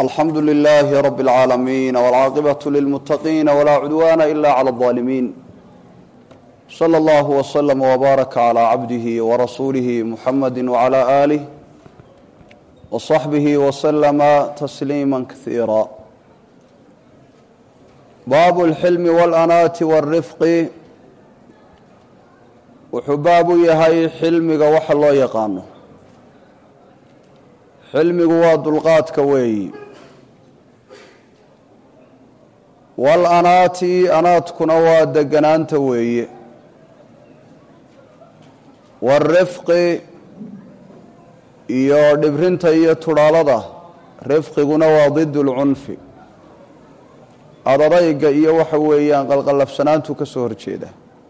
alxamdu لlh rb اlcaalamiin wاlcaaqibaة lilmutaqiin wlaa cudwana ila clى الظaalimiin slى اllah wslm wbaaraka clى cabdihi wrasuulihi muxamadi wclى alih wصaxbihi wslma tasliima kaiira baabu اlxilmi wاlanaati wاlrifqi wuxuu baab u yahay xilmiga waxa loo yaqaano xilmigu waa dulqaadka weeyi wal-anaati anaadkuna waa deganaanta weeye waalrifqi iyo dhibrinta iyo tudhaalada rifqiguna waa did lcunfi adadayga iyo waxa weeyaan qalqallafsanaantu ka soo horjeeda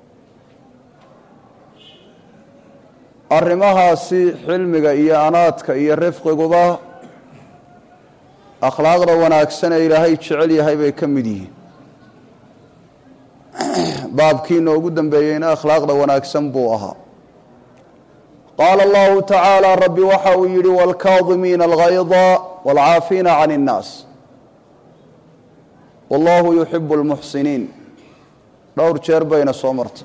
arrimahaasi xilmiga iyo anaadka iyo rifqiguba akhlaaqda wanaagsan ee ilaahay jecel yahay bay ka mid yihiin baabkiina ugu dambeeyeyna akhlaaqda wanaagsan buu ahaa qaala allahu tacaala rabbi waxa uu yidhi wاlkaadimiina algayda wاlcaafiina can اnnaas wallahu yuxibu اlmuxsiniin dhowr jeer bayna soo martay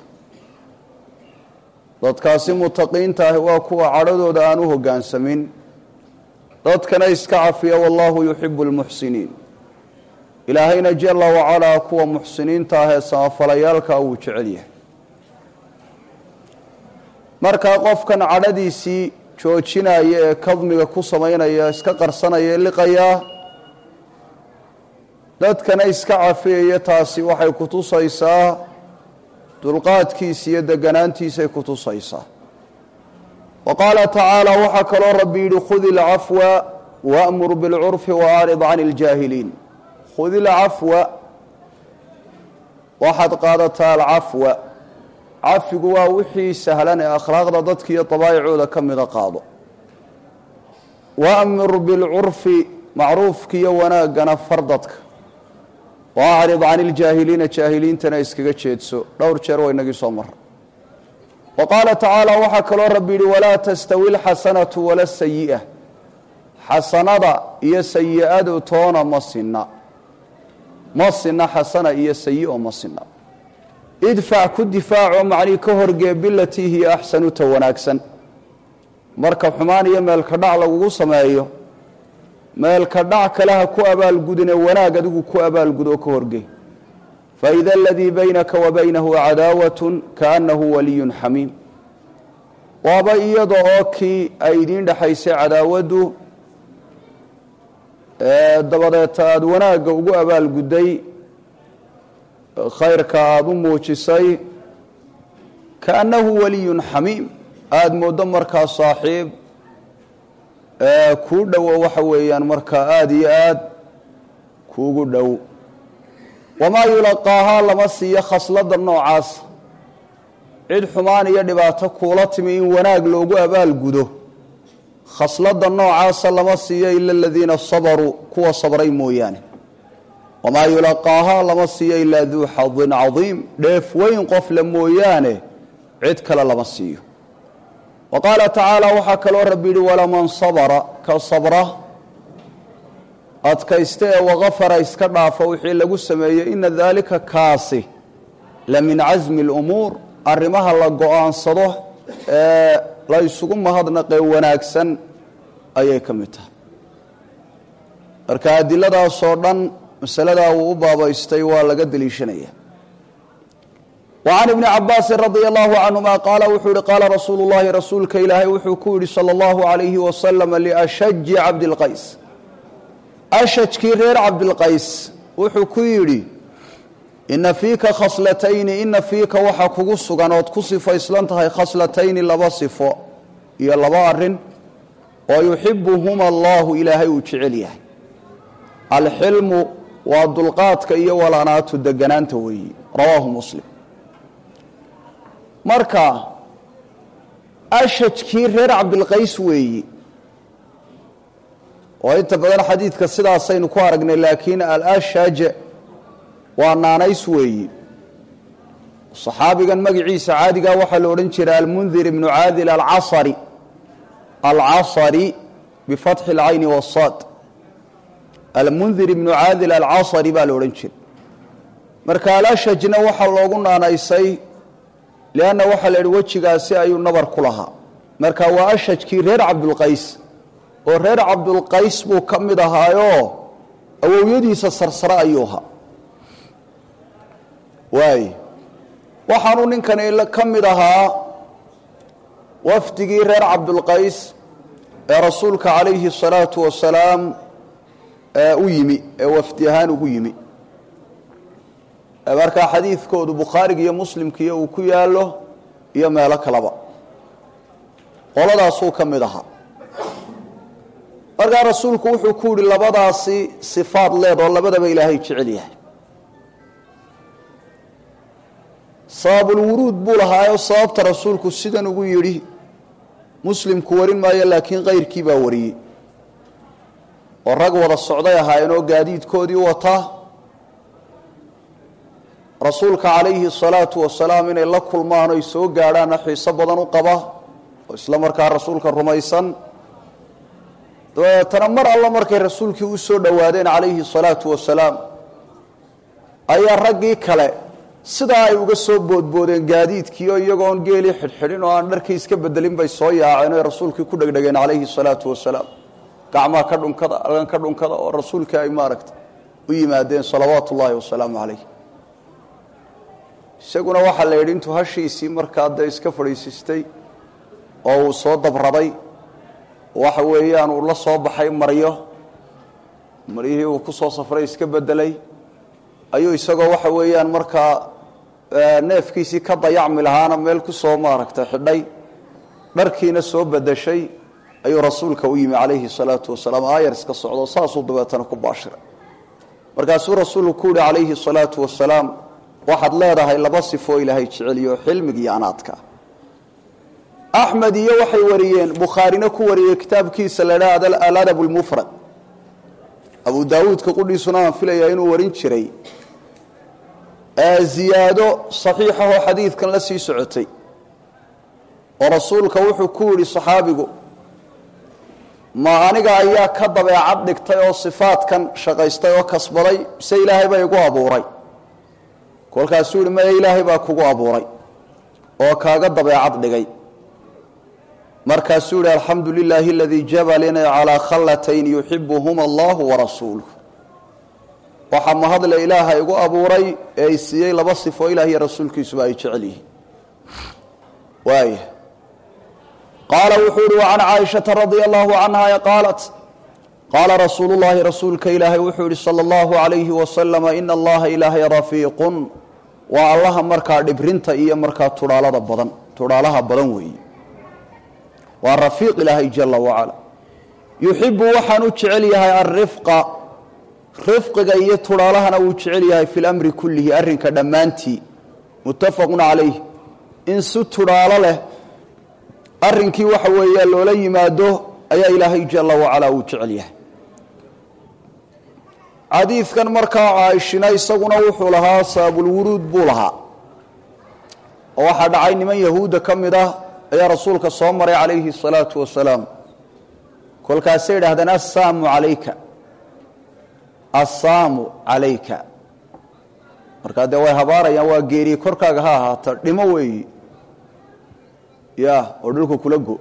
dadkaasi mutaqiinta ahi waa kuwa cadhadooda aan u hoggaansamin dadkana iska cafiya wallahu yuxibu lmuxsiniin ilaahayna jala wacalaa kuwa muxsiniinta ah ee samafalayaalka wuu jecel yahay markaa qofkan cadhadiisii joojinaya ee kadmiga ku samaynaya iska qarsanaya ee liqayaa dadkana iska cafiyaya taasi waxay ku tusaysaa dulqaadkiisa iyo deganaantiisay ku tusaysaa wa qaala tacaala waxaa kaloo rabbi yidhi khudi ilcafwa waamur bilcurfi waarid can iljaahiliin khudi ilcafwa waxaad qaadataa alcafwa cafigu waa wixii sahlan ee akhlaaqda dadka iyo dabaa'icooda ka mida qaado waamur bilcurfi macruufka iyo wanaaggana far dadka waacrid can iljaahiliina jaahiliintana iskaga jeedso dhowr jeer waa inagii soo mara wa qaala tacaala waxaa kaloo rabbi yidhi walaa tastawi alxasanatu wala sayi'a xasanada iyo sayi-adu toona ma sinna ma sinna xasana iyo sayi-o ma sinna idfac ku difaaco macnii ka horgee bilatii hiya axsanu ta wanaagsan marka xumaan iyo meelka dhac lagugu sameeyo meelka dhac kale ha ku abaalgudine wanaag adigu ku abaalgud oo ka horgey faida aladii baynaka wa baynahu cadaawatun kaannahu waliyun xamiim waaba iyada oo kii ay idiin dhexaysay cadaawaddu dabadeeta aada wanaagga ugu abaalgudday khayrka aada u muujisay kaannahu waliyun xamiim aada mooddo markaa saaxiib kuu dhowo waxa weeyaan markaa aada iyo aad kuugu dhow wamaa yulaqaahaa lama siiyo khasladda noocaas cid xumaan iyo dhibaato kuula timi in wanaag loogu abaalgudo khasladda noocaasa lama siiyo ila aladiina sabaruu kuwa sabray mooyaane wamaa yulaqaahaa lama siiyo ilaa duu xadin cadiim dheef weyn qofle mooyaane cid kale lama siiyo wa qaala tacaala waxaa kaloo rabbi yidhi walaman sabara ka sabra adkaysta ee wakafara iska dhaafa wixii lagu sameeyey ina daalika kaasi la min casmi اlumuur arrimaha la go-aansado ee la ysugu mahadnaqee wanaagsan ayay ka mid tahay marka adiladaasoo dhan masaladaa wuu u baabaystay waa laga deliishanaya وعن بن cabاasi رضي الله عنهma qaala wuxuu yihi qaala rasuulu الlahi rasuulka ilaahay wuxuu ku yihi slى الlaهu عalayhi وasلم لأشhaji cabdالqays ashajkii reer cabdilqays wuxuu ku yidhi ina fiika khaslatayni ina fiika waxa kugu sugan ood ku sifayslan tahay khaslatayni laba sifo iyo laba arin oo yuxibuhuma allahu ilaahay uu jecel yahay alxilmu waa dulqaadka iyo walanaatu deganaanta weeyi rawaahu muslim marka ashajkii reer cabdilqays weeyi oo inta badan xadiidka sidaasaynu ku aragnay laakiin alashaj waa naanays weeyi saxaabigan magaciisa caadigaa waxaa la odhan jiray almundir ibnu caadil alcasari alcasari bifatxi اlcayni wasaad almundir ibnu caadil alcasari baa la odhan jiray marka alashajna waxaa loogu naanaysay lianna waxaa la yidhi wejigaasi ayuu nabar ku lahaa marka waa ashajkii reer cabdulqays oo reer cabdulqays buu ka mid ahaayoo awowyadiisa sarsare ayuu ahaa waay waxaanuu ninkani ka mid ahaa wafdigii reer cabdulqays ee rasuulka calayhi الsalaatu wasalaam u yimi ee wafdi ahaan ugu yimi markaa xadiidkoodu bukhaariga iyo muslimkiiyo uu ku yaalo iyo meelo kaleba qoladaasuu ka mid ahaa markaa rasuulku wuxuu ku yihi labadaasi sifaad leed oo labadaba ilaahay jecel yahay sababulwuruud buu lahaayoo sababta rasuulku sidan ugu yidhi muslimku warin maayo laakiin kayrkii baa wariyey oo rag wada socday ahaayeen oo gaadiidkoodii wata rasuulka calayhi salaatu wasalaam inay la kulmaan oy soo gaadhaanna xiiso badan u qaba oo isla markaa rasuulka rumaysan dabeetana mar alla markay rasuulkii u soo dhowaadeen calayhi salaatu wasalaam ayaa raggii kale sidaa ay uga soo boodboodeen gaadiidkiio iyagoon geelii xidhxidhin oo aan dharkii iska bedelin bay soo yaaceen oy rasuulkii ku dhegdhegeen calayhi salaatu wasalaam gacmaha ka dhunkada algan ka dhunkada oo rasuulkii ay maaragta u yimaadeen salawaatu ullaahi wasalaamu calayh isaguna waxaa la yidhi intuu hashiisii markaa dee iska fadhiisistay oo uu soo dabrabay waxa weeyaan uu la soo baxay maryo maryihii uu ku soo safray iska bedelay ayuu isagoo waxa weeyaan markaa neefkiisii ka dayacmi lahaana meel ku soo maaragtay xidhay dharkiina soo bedeshay ayuu rasuulka u yimi calayhi salaatu wasalaam aayar iska socdo saasuu dabeetana ku baashiray markaasuu rasuulku ku yihi calayhi salaatu wasalaam waxaad leedahay laba sifoo ilaahay jeceliyo xilmiga iyo anaadka axmed iyo waxay wariyeen bukhaarina ku wariyey kitaabkiisa la idhaha aladab lmufrad abu daawuudka qudhiisuna aan filayaa inuu warin jiray ziyaado saxiixahoo xadiidkan la sii socotay oo rasuulka wuxuu ku yidhi saxaabigu ma aniga ayaa ka dabeecad dhigtay oo sifaadkan shaqaystay oo kasbaday mise ilaahay baa igu abuuray kolkaasuu yihi maya ilaahay baa kugu abuuray oo kaaga dabeecad dhigay markaasuu yihi alxamdu lilaahi aladii jabalina calaa khallatayn yuxibuhuma allahu warasuuluh waxaa mahadle ilaaha igu abuuray ee ay siiyey laba sifo ilah iyo rasuulkiisuba ay jecel yihiin waaya qaala wuxuu yihi wacan caaishata radia allahu canha qaalat qaala rasuulu llahi rasuulka ilaahay wuxuu yihi sala allahu alayhi wasalama ina allaha ilaahay rafiiqun waa allaha markaa dhibrinta iyo markaa tudhaalada badan tudhaalaha badan weeye waa rafiiq ilaahay jala wacala yuxibu waxaan u jecel yahay alrifqa rifqiga iyo tudhaalahana wuu jecel yahay fi lamri kullihi arrinka dhammaantii muttafaqun calayh in si tudhaalo leh arrinkii waxa weeya loola yimaado ayaa ilaahay jala wacala uu jecel yahay xadiidkan markaa caaishina isaguna wuxuu lahaa sababulwuruud buu lahaa oo waxaa dhacay niman yahuudda ka mid ah ayaa rasuulka soo maray calayhi الsalaatu wasalaam kolkaasay idhahdeen assaamu calayka assaamu calayka markaa dee way habaarayaan waa geeriye korkaaga ha ahaato dhimo weeyi ya oo dhulka kula go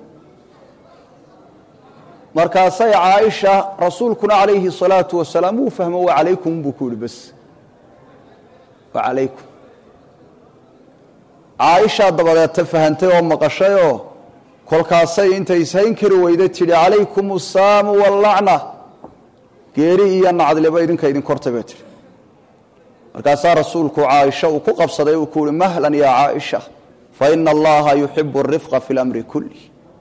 markaasay caaisha rasuulkuna calayhi الsalaatu wasalaam wuu fahmo wa calaykum buu ku yihi bas wa calaykum caaishaa dabadeeta fahantay oo maqashay oo kolkaasay intay ishayn kari weyda tidhi calaykum asaamu wallacna geeri iyo nacdileba idinka idin kortay bay tihi markaasaa rasuulku caaisha uu ku qabsaday uu ku yihi mahlan yaa caaisha faina allaha yuxibu arifqa fi lamri kulli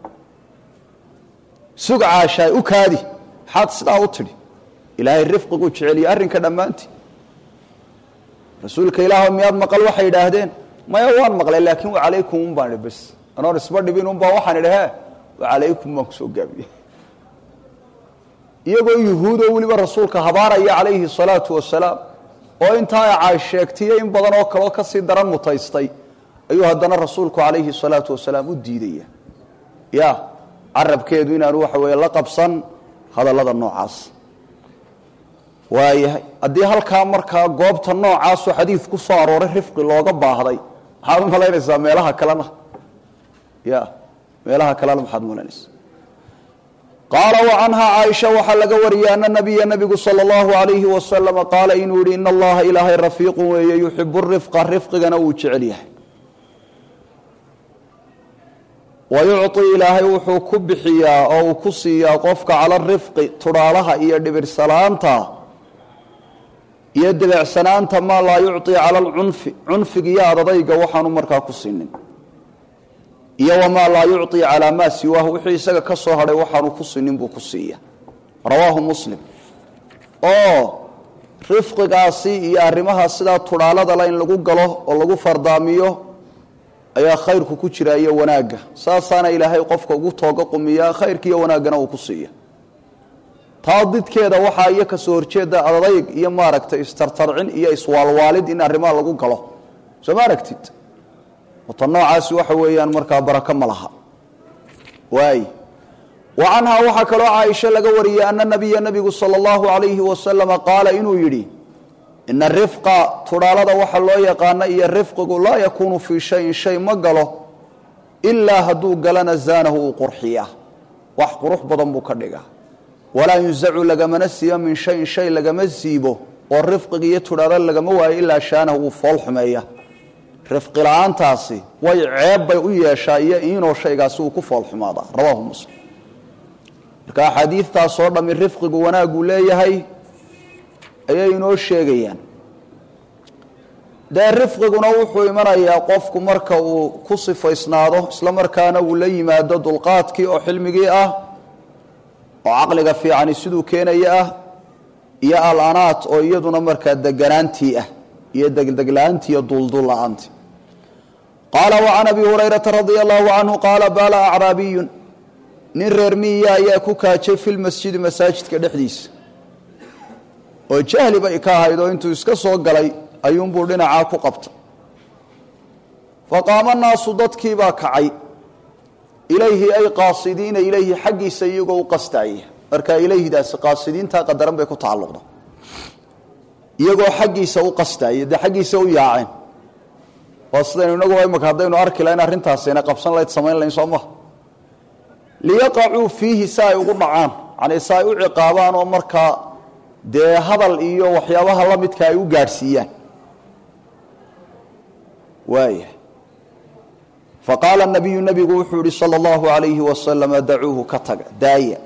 sug caashaay u kaadi maxaad sidaa u tidhi ilaahay rifqiguu jeceliye arrinka dhammaantii rasuulka ilaah miyaad maqal waxay idhaahdeen maya waan maqlay laakiin wa calaykum un baan idhi bas anoon isba dhibin unbaa waxaan idhi he wa calaykum baan kusoo gaabiyey iyagoo yuhuudoo weliba rasuulka habaaraya calayhi salaatu wasalaam oo intaa ay caash sheegtiyo in badan oo kaleo kasii daran mutaystay ayuu haddana rasuulku calayhi salaatu wasalaam u diidaya ya carabkeedu inaanu waxa weeye la qabsan hadallada noocaas waayahay haddii halkaa markaa goobta noocaasoo xadiid ku soo arooray rifqi looga baahday maxaad u malaynaysaa meelaha kalena ya meelaha kalena maxaad malaynaysaa qaala wa canhaa caaisha waxaa laga wariyay ana nabiya nabigu sala allahu alayhi wasalama qaala inuu yihi ina allaha ilaahay rafiiqun weeye yuxibu rifqa rifqigana wuu jecel yahay wa yucطi ilaahay wuxuu ku bixiyaa oo uu ku siiyaa qofka cala rifqi tudhaalaha iyo dhibirsanaanta iyo debeecsanaanta maa laa yucطi cala alcunfi cunfiga iyo adadayga waxaanu markaa ku siinin iyo wamaa laa yucطi calaa maa siwaahu wixii isaga ka soo hadhay waxaanu ku sinin buu ku siiya rawaahu muslim oo rifqigaasi iyo arrimaha sidaa tudhaaladala in lagu galo oo lagu fardaamiyo ayaa khayrku ku jira iyo wanaagga saasaana ilaahay qofka ugu tooga qumiyaa khayrka iyo wanaaggana uu ku siiya taa didkeeda waxaa iyo kasoo horjeeda adadayg iyo maaragtay istartarcin iyo iswaalwaalid in arrimaha lagu galo soo ma aragtid wata noocaasi waxa weeyaan markaa barako ma laha waay wa canhaa waxaa kaloo caaisha laga wariyey ana nabiya nabigu sala allahu alayhi wasalama qaala inuu yidhi ina rifqa tudhaalada waxa loo yaqaana iyo rifqigu laa yakuunu fii shayin shay ma galo ilaa hadduu galana zaanahu uu qurxiya wax qurux badan buu ka dhiga walaa yunzacu lagamana siiyo min shayin shay lagama siibo oo rifqiga iyo tudhaalada lagama waayo ilaa shaanahu uu fool xumeeya rifqi la-aantaasi way ceeb bay u yeeshaa iyo inoo shaygaasi uu ku fool xumaadaa rawaahu muslim marka axaadiidtaas oo dhammi rifqigu wanaaguu leeyahay ayay inoo sheegayaan dee rifqiguna wuxuu imanayaa qofku marka uu ku sifaysnaado isla markaana uu la yimaado dulqaadkii oo xilmigii ah oo caqliga fiicani siduu keenaya ah iyo al-anaat oo iyaduna markaa deganaantii ah iyo degdegla-aantii iyo duuldul la-aantii qaala wa can abi hurayrata radia allahu canhu qaala baala acraabiyun nin reer miya ayaa ku kaajay fi lmasjidi masaajidka dhexdiisa oo jahli bay ka ahayd oo intuu iska soo galay ayuunbuu dhinacaa ku qabtay faqaama naasu dadkiibaa kacay ilayhi ay qaasidiina ilayhi xaggiisa iyagoo u qastaaya marka ilayhidaasi qaasidiintaa qadaran bay ku tacalluqda iyagoo xaggiisa u qastaaya dee xaggiisa u yaaceen waa sidaynu inagu imaka haddaynu arki lahayn arrintaasina qabsan layd samayn lahayn soo maha liyaqacuu fiihi si ay ugu dhacaan yani si ay u ciqaabaan oo markaa dee hadal iyo waxyaabaha la midka ay u gaadhsiiyaan waaya faqaala nabiyu nabigu wuxuu yihi salى اllahu alayhi wasalama dacuuhu ka taga daaya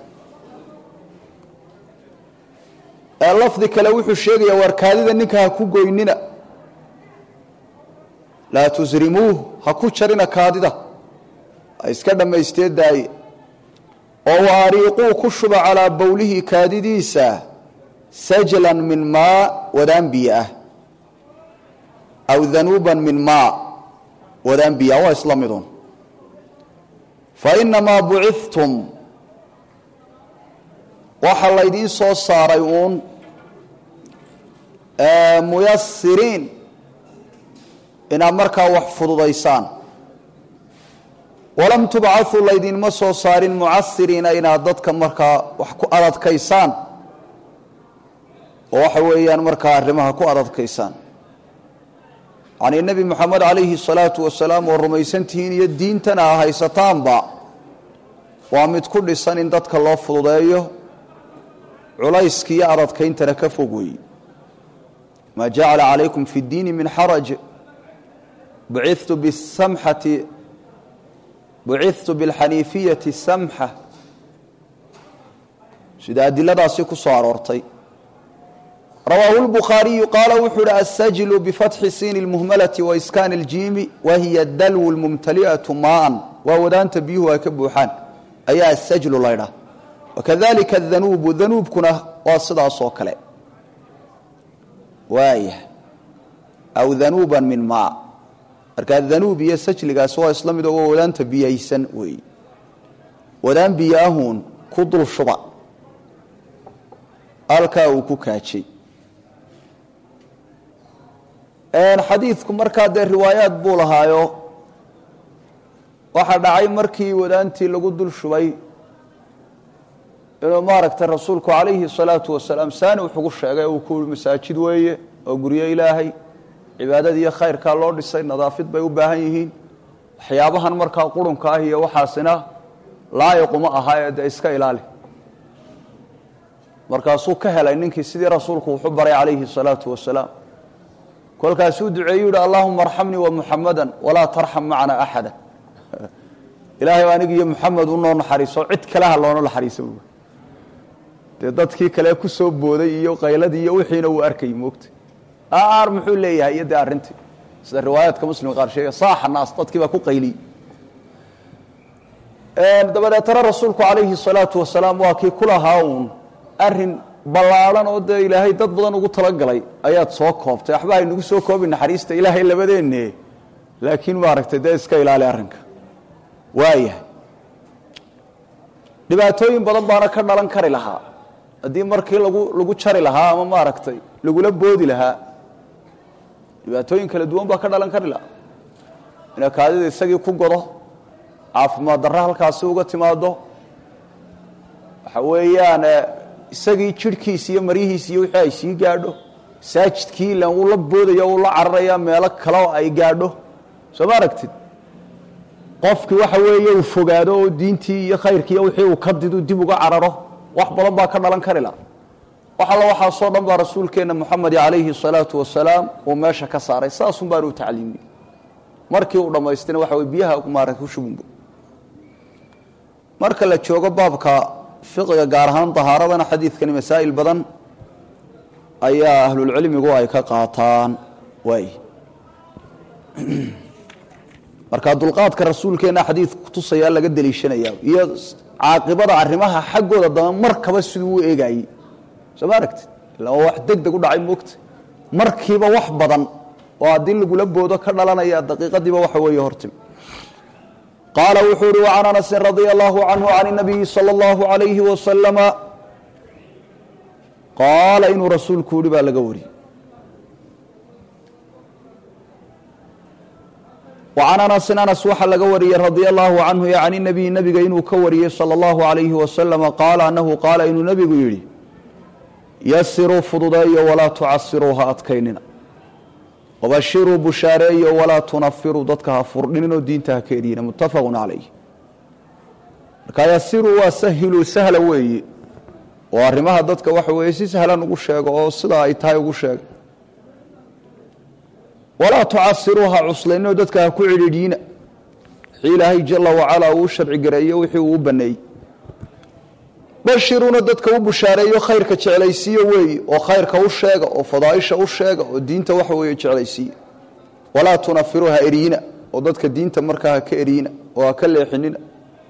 ee lafdi kale wuxuu sheegaya waar kaadida ninka ha ku goynina laa tusrimuuh ha ku jarina kaadida ha iska dhammaystee daaye oo wa ariiquu ku shuba calaa bowlihi kaadidiisa sajlan min maa wadaan biyo ah aw danuuban min maa wadaan biyo ah waa isla midun fainamaa bucithtum waxaa laydiin soo saaray uun muyasiriin inaad markaa wax fududaysaan walam tubcau laydinma soo saarin mucasiriina inaad dadka markaa wax ku adadkaysaan oo waxa weeyaan markaa arrimaha ku adadkaysaan yacnii nebi moxamed calayhi salaatu wasalaam oo rumaysantihiin iyo diintana a haysataanba waa mid ku dhisan in dadka loo fududeeyo culayska iyo adadkayntana ka fog weeye maa jacala calaykum fi اddiini min xaraj bucitu bisamxati bucithtu biاlxaniifiyati samxa sida adiladaasi ku soo aroortay rawaahu lbukhaariyu qaala wuxuu uhi asajlu bifatxi siini اlmuhmalati waiskaani اljiimi wahiya dalwu lmumtali'atu maaan waa wadaanta biyuhu ay ka buuxaan ayaa asajlu laydhah wakadalika adanuubu danuubkuna waa sidaas oo kale waaya aw danuuban min maa markaa danuub iyo sajligaasi waa isla mid oo waa wadaanta biyaysan weeye wadaan biyo ahuun ku dul shuba halkaa uu ku kaajay xadiidku markaa dee riwaayaad buu lahaayo waxaa dhacay markii wadaantii lagu dul shubay inuu maaragtay rasuulku calayhi salaatu wasalaam saani wuxugu sheegay uu ku masaajid weeye oo guryo ilaahay cibaadadii iyo khayrkaa loo dhisay nadaafid bay u baahan yihiin waxyaabahan markaa qurunka ah iyo waxaasina laayiquma aha ee dee iska ilaali markaasuu ka helay ninkii sidii rasuulku wuxu baray calayhi salaatu wasalaam kolkaasuu duceeyu yihi allahuma arxamnii wa muxamada walaa tarxam macana axada ilaahay anig iyo muxamed unoo naxariiso cid kaleha loona naxariisa bu dee dadkii kale ku soo booday iyo qayladii iyo wixiina uu arkayy moogta aar muxuu leeyahay iyo dee arrintii sida riwaayaadka muslim qaar sheega saaxa naas dadkii baa ku qayliyey dabadeetana rasuulku calayhi salaatu wasalaam waa kii ku lahaa uun arin ballaadhan oo dee ilaahay dad badan ugu talagalay ayaad soo koobtay waxba haynagu soo koobi naxariista ilaahay labadeenne laakiin maaragtay dee iska ilaali arrinka waayahay dhibaatooyin badan baana ka dhalan kari lahaa haddii markii lagu lagu jari lahaa ama maaragtay lagula boodi lahaa dhibaatooyin kala duwan baa ka dhalan kari lahaa ina kaadida isagii ku godo caafimaad darro halkaasi uga timaado waxa weeyaan isagii jidhkiisi iyo maryihiisi iyo wixii ay sii gaadho masaajidkii ilan wuu la boodaya wuu la cararaya meelo kaleo ay gaadho soo ma aragtid qofkii waxa weeye uu fogaado oo diintii iyo khayrkii iyo wixii uu ka didu dib uga cararo wax badan baa ka dhalan kari laha wax alla waxaasoo dhan baa rasuulkeenna moxamed calayhi salaatu wasalaam uu meesha ka saaray saasun baanu u tacliimiyey markii uu dhammaystina waxa weye biyaha maarata ku shubunbo marka la joogo baabka fiqiga gaar ahaan dahaaradana xadiidkani masaa'il badan ayaa ahlulcilmigu ay ka qaataan waay marka dulqaadka rasuulkeenna xadiidka kutusayaa laga deliishanayaa iyo caaqibada arrimaha xaggooda dama markaba siduu u eegaayey soo ma aragtid illa waa wax deg deg u dhacay moogta markiiba wax badan oo haddii lagula boodo ka dhalanaya daqiiqadiiba waxa weeye hortimi qaala wuxuu uhi وcan anasi radia allahu canhu can الnabiyi salى اllahu عalayhi wasalama qaala inuu rasuulku yihi baa laga wariyey وcan anasin anas waxaa laga wariyey radia allahu canhu can الnabiyi nabiga inuu ka wariyey salى اllahu عalayhi wasalama qaala anahu qaala inuu nebigu yidhi yasiruu fududeeyo walaa tucasiruu ha adkaynina wabashiruu bushaareeyo walaa tunafiruu dadka ha furdhininoo diinta ha ka eriyina muttafaqu calayh marka yasiruu waa sahiluu sahla weeye oo arrimaha dadka waxa weeye si sahlan ugu sheego oo sidaa ay tahay ugu sheega walaa tucasiruu ha cuslayninoo dadka ha ku cidhiidhiina wixii ilaahay jala wacalaa uu sharci gareeyo wixii uu u baneeyey bashiruuna dadka u bushaareeyo khayrka jeclaysiiyo weeye oo khayrka u sheega oo fadaaisha u sheega oo diinta waxa weeye jeclaysiiya walaa tunafiru ha eriyina oo dadka diinta markaa ha ka eriyina oo ha ka leexinina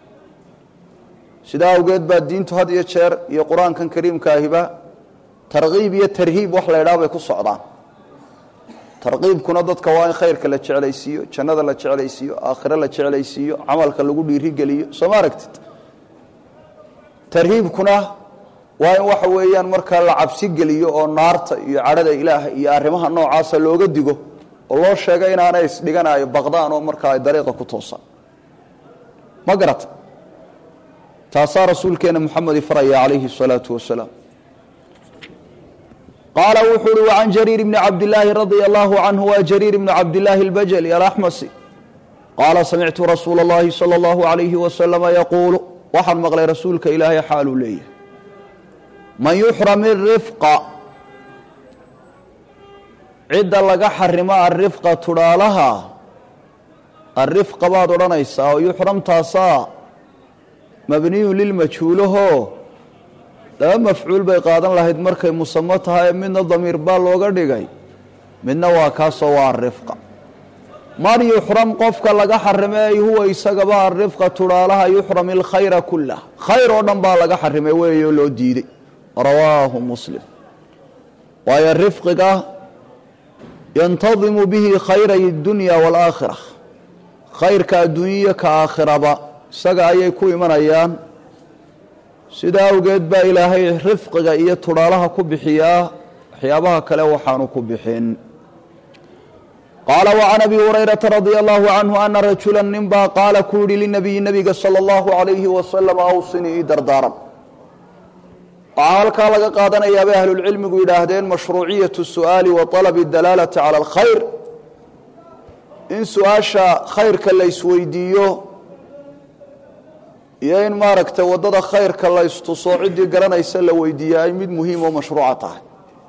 sidaa awgeed baa diintu had iyo jeer iyo qur-aankan kariimkaahiba tarkiib iyo tarhiib wax la ydhaha bay ku socdaan tarkiibkuna dadka waa in khayrka la jeclaysiiyo jannada la jeclaysiiyo aakhiro la jeclaysiiyo camalka lagu dhiirigeliyo soo ma aragtid tarhiibkuna waa in waxa weeyaan markaa la cabsi geliyo oo naarta iyo cadhada ilaaha iyo arrimaha noocaasa looga digo oo loo sheega inaanay isdhiganayo baqdaan oo markaa ay dariiqa ku toosaan ma garata taasaa rasuulkeena moxamedi faraya calayhi الsalaatu wasalaam qaala wuxuu uhi wacan jariir bni cabdillaahi radia allahu canhu waa jariir bni cabdillaahi اlbajli alaxmasi qaala samictu rasuula اllahi salى اllahu عalayhi wasalama yaquulu waxaan maqlay rasuulka ilaahay xaaluu leeyahay man yuxram irifqa cidda laga xarimo arifqa tudhaalaha arifqa baad odhanaysaa oo yuxramtaasaa mabniyun lilmajhuulahoo laba mafcuul bay qaadan lahayd markay musamo tahay midna damiir baa looga dhigay midna waa kaasoo waa arifqa man yuxram qofka laga xarimay huwa isagaba arifqa tudhaalaha yuxram ilkhayra kulah khayr oo dhan baa laga xarimay weeyo loo diiday rawaahu muslim waayo rifqiga yantadimu bihi khayray اdunya wاlaakhira khayrka adduunyaya ka aakhiraba isaga ayay ku imanayaan sida awgeed baa ilaahay rifqiga iyo tudhaalaha ku bixiyaa waxyaabaha kale waxaanu ku bixin qaala وcan abi hurayraةa radي allahu canhu ana rajula ninbaa qaala ku yihi linabiyi nabiga salى اllahu عalayhi wasalam awsinii ii dardaaran waxaa halkaa laga qaadanayaa bay ahlulcilmigu yidhaahdeen mashruuciyatu su'aali wa talabi dalaalati cala alkhayr in su-aasha khayrka la isweydiiyo iyo in maaragtay waddada khayrka la istuso ciddii garanaysa la weydiiya ay mid muhiim oo mashruuca tahay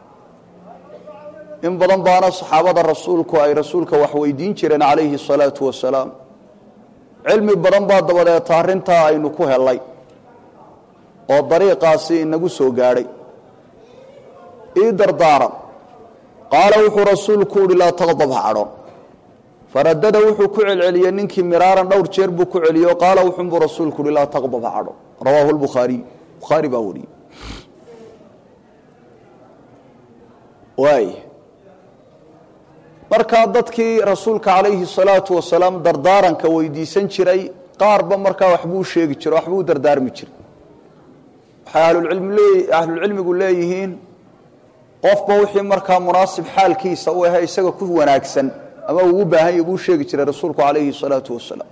in badan baana saxaabada rasuulku ay rasuulka wax weydiin jireen calayhi salaatu wasalaam cilmi badan baa dabadeeta arrintaa aynu ku helay oo dariiqaasi inagu soo gaadhay ii dardaaran qaala wuxuu rasuulku uhi laa taqdab ha cadhon faradada wuxuu ku celceliyey ninkii miraaran dhowr jeer buu ku celiyo qaala wuxunbuu rasuulku uhi laa taqdab ha cadhon rawaahu lbukhaariy bukhaari baa wariyey waay markaa dadkii rasuulka calayhi salaatu wasalaam dardaaranka weydiisan jiray qaarba markaa waxbuu sheegi jiro waxbuu dardaarmi jiray waxay ahlulcilmigu leeyihiin qofba wixii markaa munaasib xaalkiisa u ahe isaga ku wanaagsan ama ugu baahan ya buu sheegi jiray rasuulku calayhi salaatu wasalaam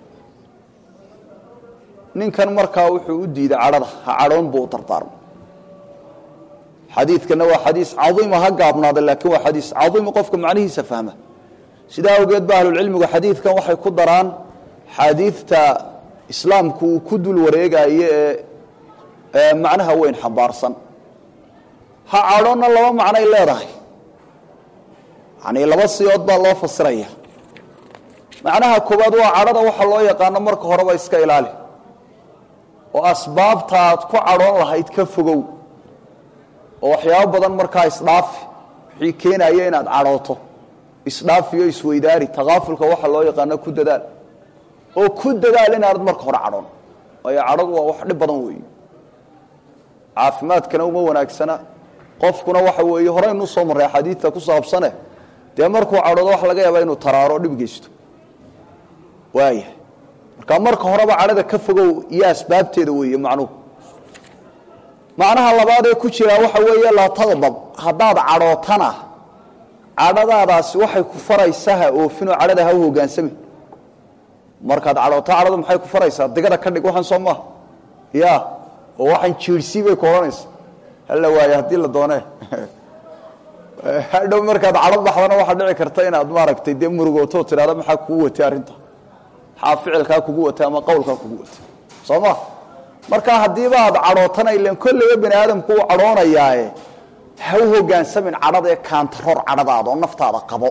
ninkan markaa wuxuu u diiday cadhada ha cadhoon buu u dardaarmay xadiidkana waa xadiis cadiima ha gaabnaada laakiin waa xadiis cadiima qofka macnihiisa fahma sidaa awgeed ba ahlulcilmigu xadiidkan waxay ku daraan xaadiidta islaamku uu ku dul wareegayo ee macnaha weyn xambaarsan ha cadhoonna laba macnay leedahay yani laba siyood baa loo fasiraya macnaha koowaad waa cadhada waxa loo yaqaano marka horeba iska ilaali oo asbaabta aad ku cadhoon lahayd ka fogow oo waxyaabo badan markaa isdhaafi wixii keenaya inaad cadhooto isdhaafiyo isweydaari takaafulka waxa loo yaqaano ku dadaal oo ku dadaal inaanad marka hore cadhoon waayo cadhadu waa wax dhib badan weeye caafimaadkana uma wanaagsana qofkuna waxa weeye horeynu soo marray axaadiidta ku saabsane dee markuu cadhoodo waxa laga yaabaa inuu taraaro o dhib geysto waaya marka marka horeba cadhada ka fogow iyo asbaabteeda weeye macnuhu macnaha labaadee ku jiraa waxa weeye laa taqdab haddaad cadhootana cadhadaadaasi waxay ku faraysaa ha oofinoo cadhada ha u hogaansami markaad cadhoota cadhadu maxay ku faraysaa digada ka dhig waxaan soo maaha ya oo waxaan jiirsii bay ku odhanaysa hala waaye haddii la doonee hadhow markaad cadho baxdana waxaa dhici karta inaad maaragtay dee murugooto tidhahda maxaa kugu watay arrinta maxaa ficilkaa kugu watay ama qowlkaa kugu watay soo ma marka haddiiba aad cadhootana ilan kolleyba bani aadamku uu cadhoonayaae ha u hogaansamin cadhada ee kaantaroor cadhadaada oo naftaada qabo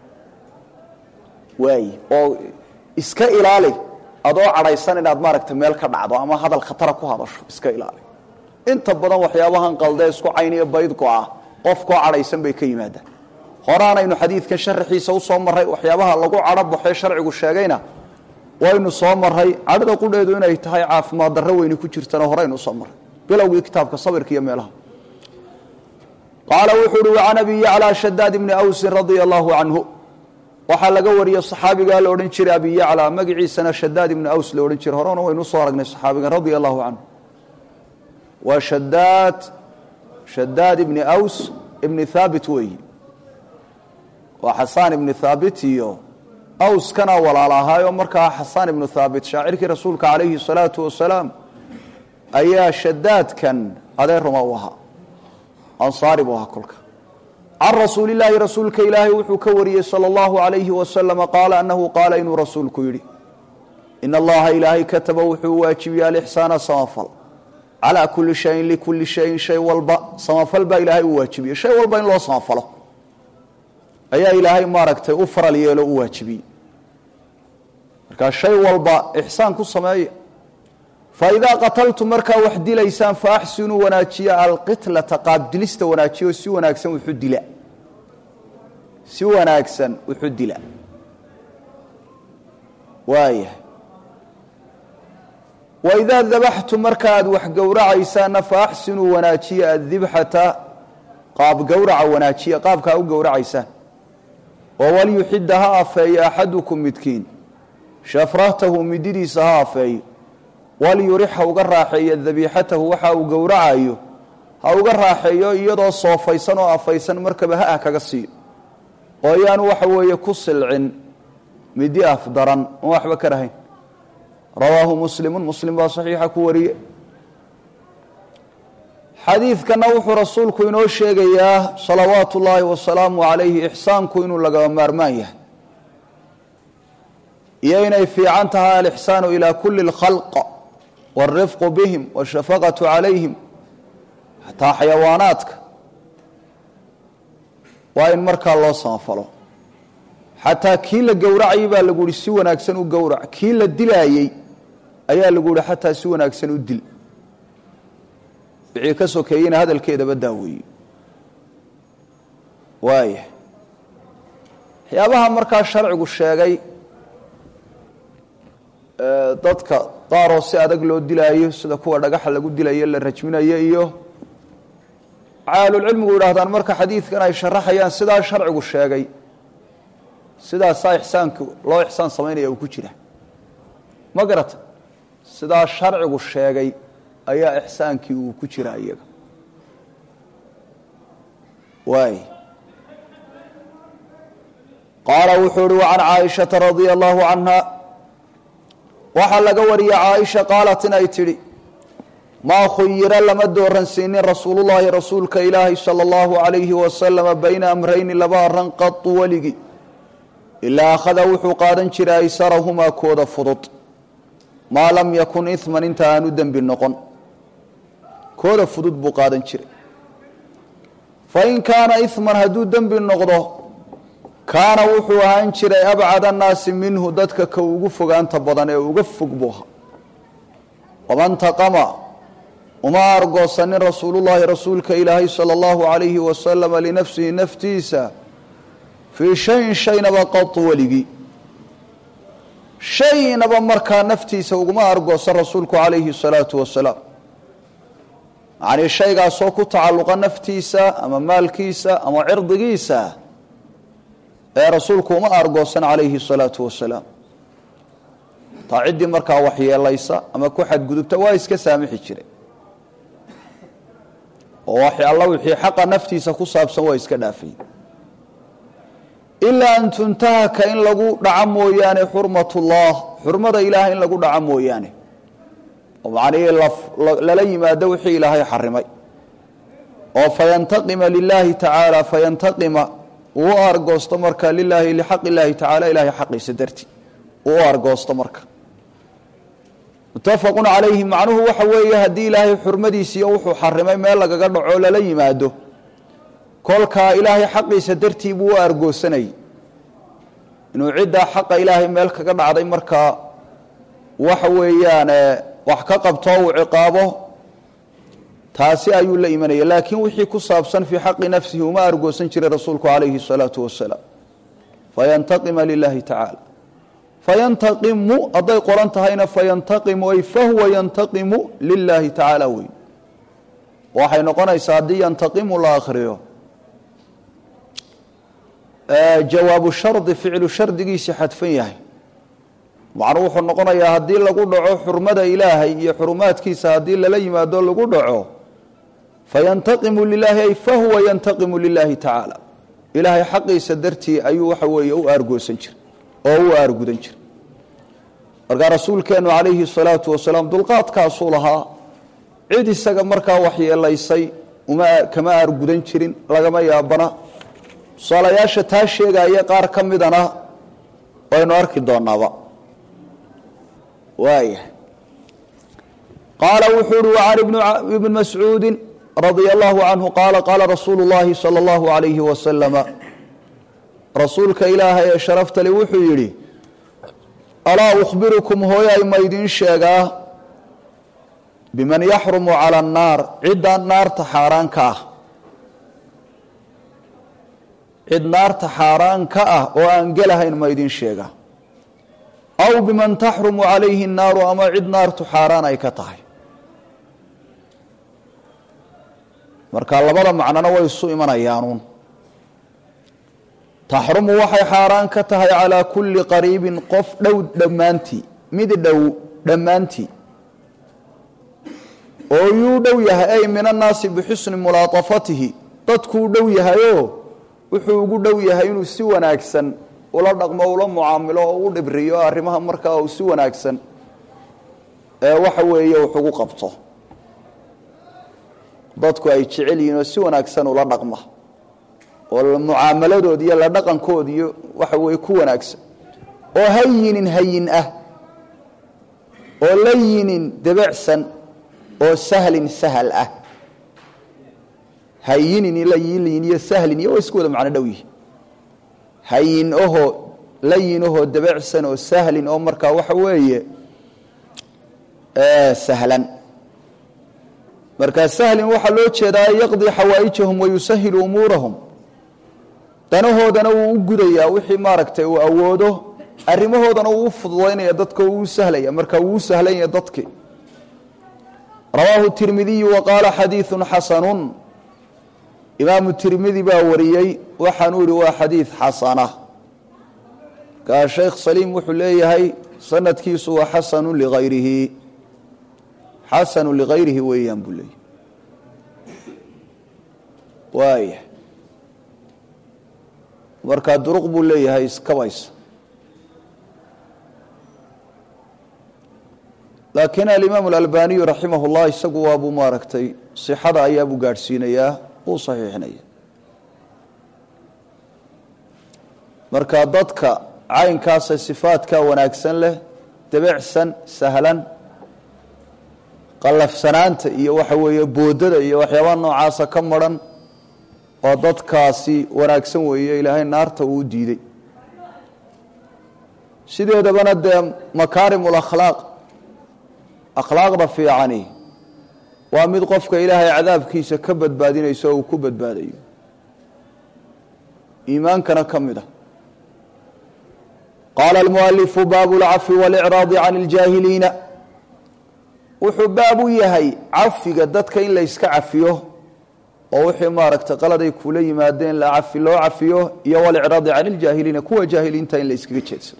waay oo iska ilaali adoo cadhaysan inaad maaragta meel ka dhacdo ama hadal khatara ku hadasho iska ilaali inta badan waxyaabahan qaldee isku cayniyo baydgo-ah qofkoo cadhaysan bay ka yimaadaan horaanaynu xadiidkan sharaxiisa usoo marray waxyaabaha lagu cadho baxee sharcigu sheegayna waynu soo maray cadhada qudheedu inay tahay caafimaad darro weyni ku jirtana horeynu usoo marray bilowgii kitaabka sabirka iyo meelaha qaala wuxuu uhi wacan abi yaclaa shadaad ibni awsin radia allahu canhu waxaa laga wariyey saxaabigaa la odhan jiray abi yaclaa magaciisana shadaad ibni aws la odhan jiray horena waynu usoo aragnay saxaabigan radia allahu canhu waa shadaad shadaad ibni aws ibni thaabit weeyi waa xasaan ibni thaabit iyo awskana walaal ahaayoo markaa xasaan ibnu thaabit shaacirkii rasuulka calayhi salaatu wasalaam ayaa shadaadkan adeer ruma u ahaa ansaari buu ahaa kolka can rasuulilaahi rasuulka ilaahay wuxuu ka wariyey sala allahu alayhi wasalama qaala annahu qaala inuu rasuulku yidhi ina allaha ilaahay kataba wuxuu waajibiyey alixsaana samafal calaa kulli shayin likulli shayin shay walba samafal baa ilaahay u waajibiyey shay walba in loo samafalo ayaa ilaahay maaragtay u faral yeelo u waajibiyey markaa shay walba ixsaan ku sameeya faidaa qataltum markaa wax dilaysaan faaxsinuu wanaajiya alqitlata qaabdilista wanaajiya oo si wanaagsan wuxu dila si wanaagsan wuxu dila waaya waidaa dabaxtum marka aad wax gowracaysaanna faaxsinuu wanaajiya adibxata qaab gowraca wanaajiya qaabka a u gowracaysaan oo walyuxida ha afeeyo axadukum midkiin shafratahu mididiisa ha afeeyo walyurix ha uga raaxeeyo dabiixatahu waxa uu gowracayo ha uga raaxeeyo iyadoo soofaysan oo afaysan markaba ha ah kaga siiyo oo ayaanu waxa weeye ku silcin midi afdaran oon waxba ka rahayn rawaahu muslimu muslim baa saxiixa ku wariye xadiidkana wuxuu rasuulku inoo sheegayaa salawaatu ullaahi wasalaamu calayhi ixsaanku inuu lagaba maarmaan yahay iyo inay fiican tahay alixsaanu ilaa kuli اlkhalq wاlrifqu bihim washafaqatu calayhim xataa xayawaanaadka waa in markaa loo samafalo xataa kii la gowracayay baa lagu yihi si wanaagsan u gowrac kii la dilaayey ayaa lagu yihi xataa si wanaagsan u dil wixii ka sokeeyeyna hadalkeedaba daaweeye waaya waxyaabaha markaa sharcigu sheegay dadka qaaroo si adag loo dilaayo sida kuwa dhagaxa lagu dilayo la rajminayo iyo caalulcilmigu yidhaahdaan marka xadiidkan ay sharaxayaan sidaa sharcigu sheegay sidaasaa ixsaanku loo ixsaan samaynaya uu ku jira ma garata sidaa sharcigu sheegay ayaa ixsaankii uu ku jira iyaga waay qaala wuxuu uhi wacan caaishata radia allahu canha waxaa laga wariyey caaisha qaalat inay tidhi maa khuyira lama dooransiinin rasuulullaahi rasuulka ilaahi sala allahu calayhi wasalama bayna amrayni laba arran qadu weligi ilaa akhada wuxuu qaadan jiray aysarahumaa kooda fudud maa lam yakun iman inta aanu dembi noqon kooda fudud buu qaadan jiray fain kaana iman hadduu dembi noqdo kaana wuxuu ahaan jiray abcad annaasi minhu dadka ka ugu fogaanta badan ee uga fog buu ahaa waman taqama uma argoosanin rasuulullaahi rasuulka ilaahay sala allahu calayhi wasalama linafsihi naftiisa fii shayin shaynaba qadu weligii shaynaba markaa naftiisa uguma argoosan rasuulku calayhi salaatu wasalaam macnii shaygaasoo ku tacalluqa naftiisa ama maalkiisa ama cirdigiisa ee rasuulku uma argoosan calayhi salaatu wasalaam taa ciddii markaa waxyeelaysa ama ku xadgudubta waa iska saamixi jiray oo wax alla wixii xaqa naftiisa ku saabsan waa iska dhaafay ilaa an tuntahaka in lagu dhaco mooyaane xurmatullah xurmada ilaah in lagu dhaco mooyaane oo macnihii lala yimaado wixii ilaahay xarimay oo fayantaqima lilaahi tacaala fayantaqima uu u argoosto marka lilaahi lixaq illaahi tacaala ilahay xaqiisa darti uu u argoosto marka muttafaqun calayhi macnuhu waxa weeye haddii ilaahay xurmadiisiiyo wuxuu xarimay meel lagaga dhaco lala yimaado kolkaa ilaahay xaqiisa dartii buu u argoosanayay inuu ciddaa xaqa ilaahay meel kaga dhacday markaa waxa weeyaan wax ka qabto uu ciqaabo taasi ayuu la imanaya laakiin wixii ku saabsan fii xaqi nafsihi uma argoosan jiray rasuulku calayhi الsalaatu wasalaam fayantaqima lilahi tacaala fayantaqimu hadday qoran tahayna fayantaqimu ay fahuwa yantaqimu lilahi tacaala weyn waxay noqonaysaa haddii yantaqimu la akhriyo jawaabu shardi ficlu shardigiisii xadfan yahay macnuu wuxuu noqonayaa haddii lagu dhaco xurmada ilaahay iyo xurumaadkiisa haddii lala yimaado lagu dhaco fayantaqimu lilaahi ay fahuwa yantaqimu lilahi tacaala ilaahay xaqiisa dartii ayuu waxa weeye u aargoosan jira oo u aargudan jira markaa rasuulkeennu calayhi salaatu wasalaam dulqaadkaasuu lahaa cid isaga markaa waxyeelaysay uma kama aargudan jirin lagama yaabana tusaalayaasha taa sheegaya qaar ka midana waynu arki doonaaba waaya qaala wuxuu uhi wacan ibni mascuudi radia allahu canhu qaala qaala rasuulu llahi sala allahu alayhi wasalama rasuulka ilaahay ee sharafta le wuxuu yidhi alaa ukhbirukum hooyay ma idiin sheegaa biman yaxrumu cala annaar cidda naarta xaaraan ka ah cid naarta xaaraan ka ah oo aan gelahayn ma idiin sheegaa aw biman taxrumu calayhi annaaru ama cid naartu xaaraan ay ka tahay marka labada macnona way isu imanayaanuun taxrumu waxay xaaraan ka tahay calaa kulli qariibin qof dhow dhammaantii mid dhow dhammaantii oo yuu dhow yahay ay min annaasi bixusni mulaatafatihi dadkuu dhow yahayoo wuxuu ugu dhow yahay inuu si wanaagsan ula dhaqmo ula mucaamilo oo u dhibriyo arrimaha markaa uu si wanaagsan ee waxa weeye wax ugu qabto dadku ay jecel yihiin oo si wanaagsan ula dhaqma oo mucaamaladood iyo la dhaqankood iyo waxa weeye ku wanaagsan oo hayinin hayin ah oo layinin debecsan oo sahlin sahal ah hayinin layinin iyo sahlin iyo way isku wada macno dhow yihin hayin ahoo layin ahoo debecsan oo sahlin oo markaa waxa weeye sahlan markaa sahlin waxaa loo jeedaa yaqdii xawaa'ijahum wayusahilu umuurahum danahoodana wuu u gudayaa wixii maaragtay uu awoodo arrimahoodana wuu u fududaynaya dadka wuu u sahlaya marka wuu u sahlanya dadki rawaahu tirmidiyu wa qaala xadiidu xasanun imaamu tirmidi baa wariyey waxaanuu yihi waa xadiid xasana markaa sheekh saliim wuxuu leeyahay sanadkiisu waa xasanu ligayrihi xasanu ligayrihi weeyaan buu leeyahy waaya markaa duruq buu leeyahay iskabaysa laakiin alimaam alalbaniyu raximah اllah isagu waabuu maaragtay sixada ayaabuu gaadhsiinayaa uu saxiixinaya marka dadka caynkaasa sifaadka wanaagsan leh debecsan sahlan qallafsanaanta iyo waxa weeye boodada iyo waxyaabaha noocaasa ka maran oo dadkaasi wanaagsan weeye ilaahay naarta uu diiday sideedabana dee makaarim lakhlaaq akhlaaqda fiicani waa mid qofka ilaahay cadaabkiisa ka badbaadinayso oo uu ku badbaadayo iimaankana ka mid a qaala almualifu baabu lcafwi walicraadi can iljaahiliina wuxuu baab u yahay cafiga dadka in la yska cafiyo oo wixii maaragtay qaladay kula yimaadeen la cafi loo cafiyo iyo walicraadi can iljaahiliina kuwa jaahiliinta in la yskaga jeedsado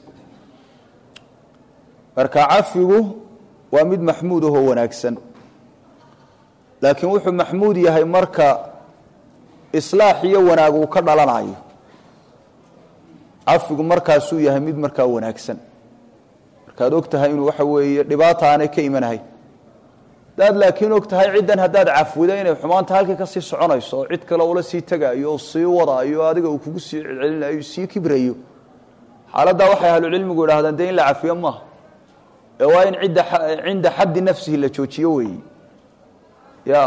marka cafigu waa mid maxmuud ahoo wanaagsan laakiin wuxuu maxmuud yahay marka islaax iyo wanaag uu ka dhalanayo cafigu markaasuu yahay mid markaa wanaagsan markaad og tahay inuu waxa weeye dhibaata aanay ka imanahay hadaad laakiin og tahay ciddan haddaad cafwida inay xumaanta halkii kasii soconayso oo cid kale ula sii tegaayo oo sii wadaayo o adiga uu kugu sii celcelinayo sii kibrayo xaaladdaa waxay ahlucilmigu idhahdaan dee in la cafiyo maaha ee waa in idda cinda xaddi nafsihi la joojiyo weeyi ya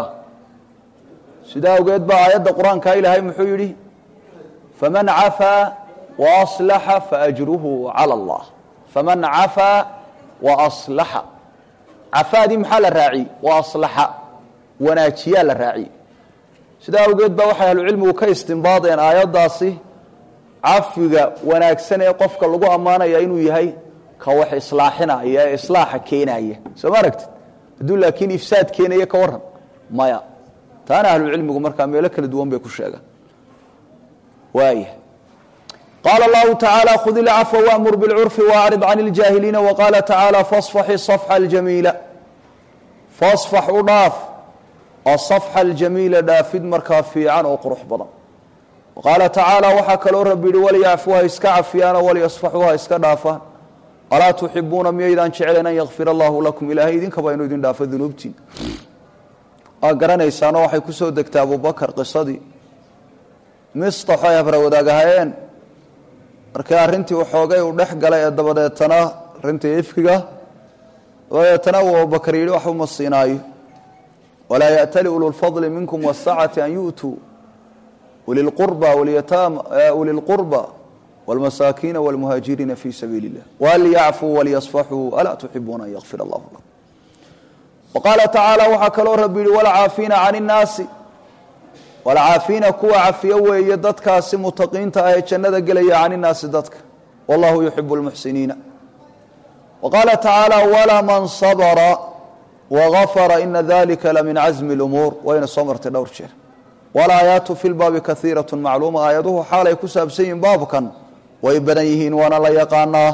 sidaa awgeed baa aayadda qur-aanka ilaahay muxuu yidhi faman cafaa waaslaxa faajruhu cala allah faman cafaa waaslaxa cafaadii maxaa la raaciyey waaslaxa wanaajiyaa la raaciyey sidaa awgeed baa waxay ahlucilmigu ka istimbaadeen aayaddaasi cafiga wanaagsan ee qofka lagu ammaanaya inuu yahay ka wax islaaxinaya ee islaaxa keenaya soo ma aragtid hadduu laakiin ifsaad keenaya ka waran maya taana ahlucilmigu markaa meelo kala duwan bay ku sheegaan waaya qaala allahu tacaala khud ilcafwa waamur bilcurfi waacrid can iljaahiliina waqaala tacaala fasfaxi safxa aljamiila fasfax u dhaaf asafxa aljamiila dhaafid markaa fiican oo qurux badan qaala tacaala waxaa kaloo rabbi yihi walyacfu ha iska cafiyaano walyasfaxuu ha iska dhaafaan alaa tuxibuuna miyaydaan jeclayn an yakfir allahu lakum ilaahay idinkaba inuu idin dhaafo dunuubtiin waa garanaysaanoo waxay ku soo degtay abubakar qisadii mistaxo ay habra wadaagahayeen markii arrintii waxoogay uu dhex galay ee dabadeetana arrintii ifkiga dabadeetana uu abubakar yidhi waxba ma siinaayo walaa ya'tali ululfadli minkum wasacati an yu'tuu ulilqurba walyataama ulilqurba wاlmasaakiina wاlmuhaajiriina fi sabiili اllah walyacfuu walyasfaxuu alaa tuxibuuna an yakfir allahu lakum waqaala tacaala waxaa kaloo rabbi yihi walcaafiina can innaasi walcaafiina kuwa cafiyo weeye dadkaasi mutaqiinta ah ee jannada gelaya can innaasi dadka wallahu yuxibu lmuxsiniina wa qaala tacaala walaman sabra wagafara ina dalika lamin casmi اlumuur wayna soo martay dhowr jeer walaayaatu fi lbaabi kaiiraة macluuma aayaduhu xaalay ku saabsan yihiin baabkan way badan yihiin waana la yaqaanaa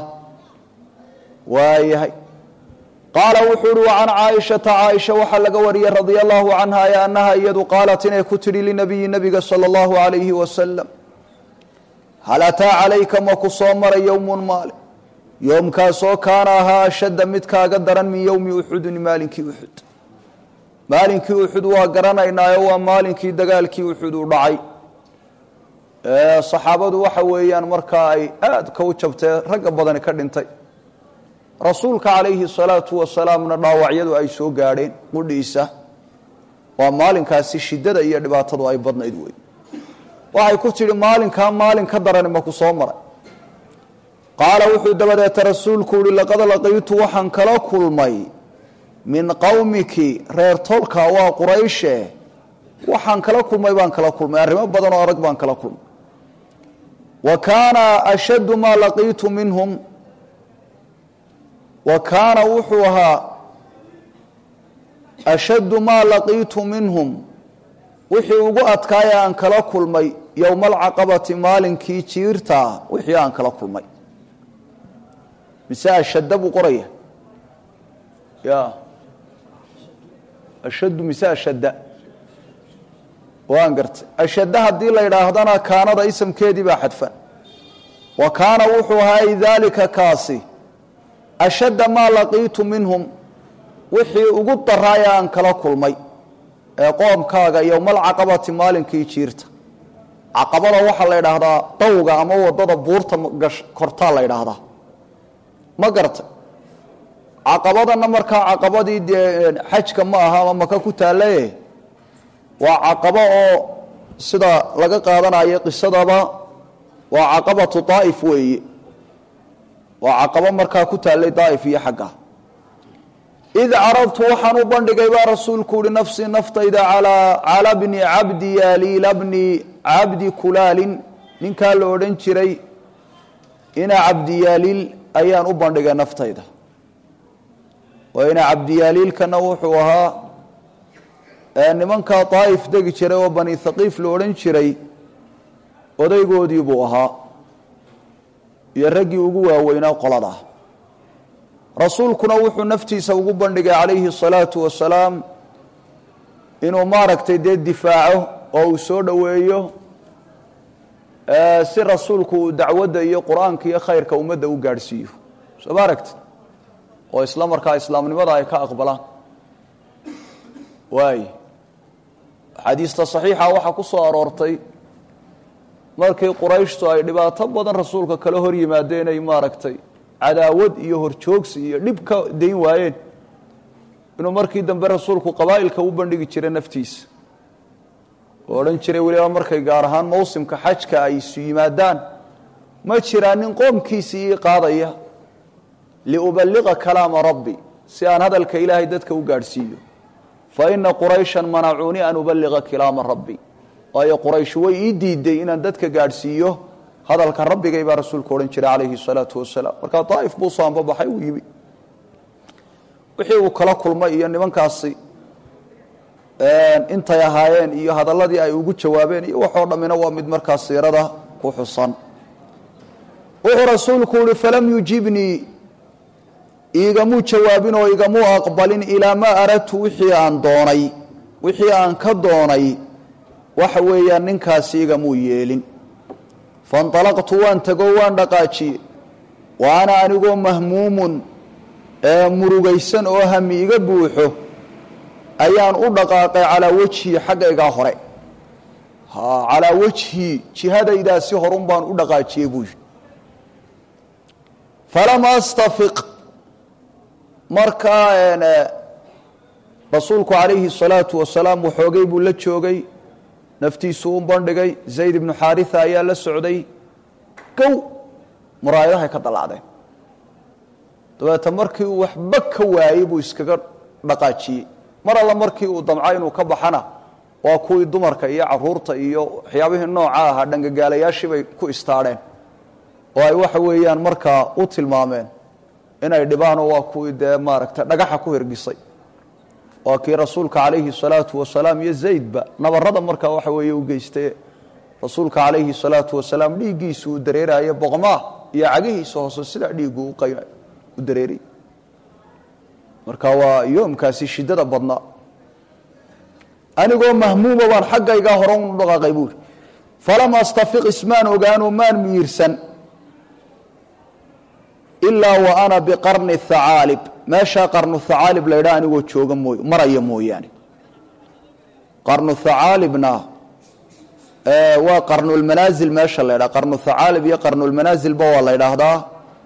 waayahay qaala wuxuu uhi wacan caaishata caaisha waxaa laga wariyey radia allahu canha ee annaha iyadu qaalat inay ku tidhi linabiyi nabiga sala allahu alayhi wasalam hal ataa calayka ma ku soo maray yowmun maali yoomkaasoo kaana ahaa ashadda mid kaaga daran min yowmi uxudin maalinkii uxud maalinkii uxud waa garanaynaayo waa maalinkii dagaalkii uxud u dhacay saxaabadu waxa weeyaan markaa ay aadka u jabtee ragga badani ka dhintay rasuulka calayhi salaatu wasalaamna dhaawacyadu ay soo gaadheen qudhiisa waa maalinkaasi shiddada iyo dhibaatadu ay badnayd wey waxay ku tidhi maalinkaa maalin ka darani maku soo maray qaala wuxuu dabadeeta rasuulku uhi laqad laqiitu waxaan kala kulmay min qowmiki reer tolka waa qurayshe waxaan kala kulmay baan kala kulmay arrimo badan oo adag baan kala kulmay wa kaana ashaddu maa laqiitu minhum wa kaana wuxuu ahaa ashaddu maa laqiitu minhum wixii ugu adkaaya aan kala kulmay yowma alcaqabati maalinkii jiirtaa wixii aan kala kulmay mise ashadda buu qoraya ya ashaddu mise ashadda waan gartay ashadda haddii la yidhaahdana kaanada isamkeedii baa xadfan wa kaana wuxuu ahaa daalika kaasi ashadda maa laqiitu minhum wixii ugu daraaya aan kala kulmay ee qoomkaaga yowmaalcaqabati maalinkii jiirta caqabada waxaa la yidhaahdaa dawga ama wadada buurta kortaa la yidhaahdaa ma gartay caqabadana markaa caqabadii dee xajka ma aha ama maka ku taalaye waa caqabo oo sida laga qaadanayo qisadaba waa caqabatu daa'if weeye waa caqabo markaa ku taallay daa'if iyo xagga id carabtu waxaan u bandhigay baa rasuulku uhi nafsii naftayda cala bni cabdi yaaliila bni cabdi kulaalin ninkaa la odhan jiray ina cabdiyaaliil ayaan u bandhigay naftayda waa ina cabdiyaaliilkana wuxuu ahaa nimankaa daa'if degi jiray oo bani thaqiif la odhan jiray odaygoodii buu ahaa iyo raggii ugu waaweynaa qolada rasuulkuna wuxuu naftiisa ugu bandhigay calayhi الsalaatu wasalaam inuu maaragtay dee difaaco oo uu soo dhoweeyo si rasuulku uu dacwadda iyo qur-aanka iyo khayrka ummadda u gaadhsiiyo soo ma aragti oo isla markaa islaamnimada ay ka aqbalaan waay xadiista saxiixa waxaa ku soo aroortay markii qurayshtu ay dhibaato badan rasuulka kala hor yimaadeen ay maaragtay cadaawad iyo horjoogsi iyo dhib ka dayn waayeen inuu markii dambe rasuulku qabaa'ilka u bandhigi jiray naftiisa oo odhan jiray weliba markay gaar ahaan mawsimka xajka ay isu yimaadaan ma jiraa nin qoomkiisii ii qaadaya liuballiqa kalaama rabbi si aan hadalka ilaahay dadka u gaadhsiiyo fa ina qurayshan manacuunii an uballiqa kalaama rabbi waayo quraysh way ii diiday inaan dadka gaadhsiiyo hadalka rabbigay baa rasuulku odhan jiray calayhi salaatu wasalaam markaa daa'if buu soo anbabaxay uu yimi wixii uu kala kulmay iyo nimankaasi intay ahaayeen iyo hadalladii ay ugu jawaabeen iyo waxoo dhammina waa mid markaa siirada ku xusan wuxuu rasuulku yihi falam yujibnii iigamuu jawaabin oo igamuu aqbalin ilaa maa aradtu wixii aan doonay wixii aan ka doonay waxa weeyaan ninkaasi igamuu yeelin fainطalaqtu waan tegoo waan dhaqaajiyey wa ana anigoo mahmuumun ee murugaysan oo hami iga buuxo ayaan u dhaqaaqay calaa wejhii xaggaygaa hore calaa wejhii jihadaydaasi horun baan u dhaqaajiyey buu yidhi falam astafiq markaa rasuulku calayhi الsalaatu wasalaam waxoogay buu la joogay naftiisu u bandhigay zayd ibnu xaarisa ayaa la socday gow muraayadahay ka dallacdeen dabeeta markii uu waxba ka waayey buu iskaga dhaqaajiyey mar alla markii uu damca inuu ka baxana waa kuwii dumarka iyo caruurta iyo waxyaabihii nooca ahaa dhangagaalayaashii bay ku istaadheen oo ay waxa weeyaan markaa u tilmaameen inay dhibaanoo waa kuwii dee maaragtay dhagaxa ku hirgisay waa kii rasuulka calayhi salaatu wasalaam iyo zaydba nabarada markaa waxa weeye u geystay rasuulka calayhi salaatu wasalaam dhiiggiisu uu dareerayo boqmaa iyo cagihiisa hoose sidaa dhiiggu u dareeray marka waa yoomkaasi shiddada badnaa anigoo mahmuuma baan xaggaygaa hore unu dhaqaaqay buuri falam astafiq ismaan ogaano maan miirsan ilaa wa ana biqarni thacaalib meeshaa qarnu thacaalib la ydhaa anigoo jooga mooy maraya mooyaane qarnu thacaalibna waa qarnulmanaasil meesha la ydhaha qarnu thacaalib iyo qarnulmanaasilba waa la ydhaahdaa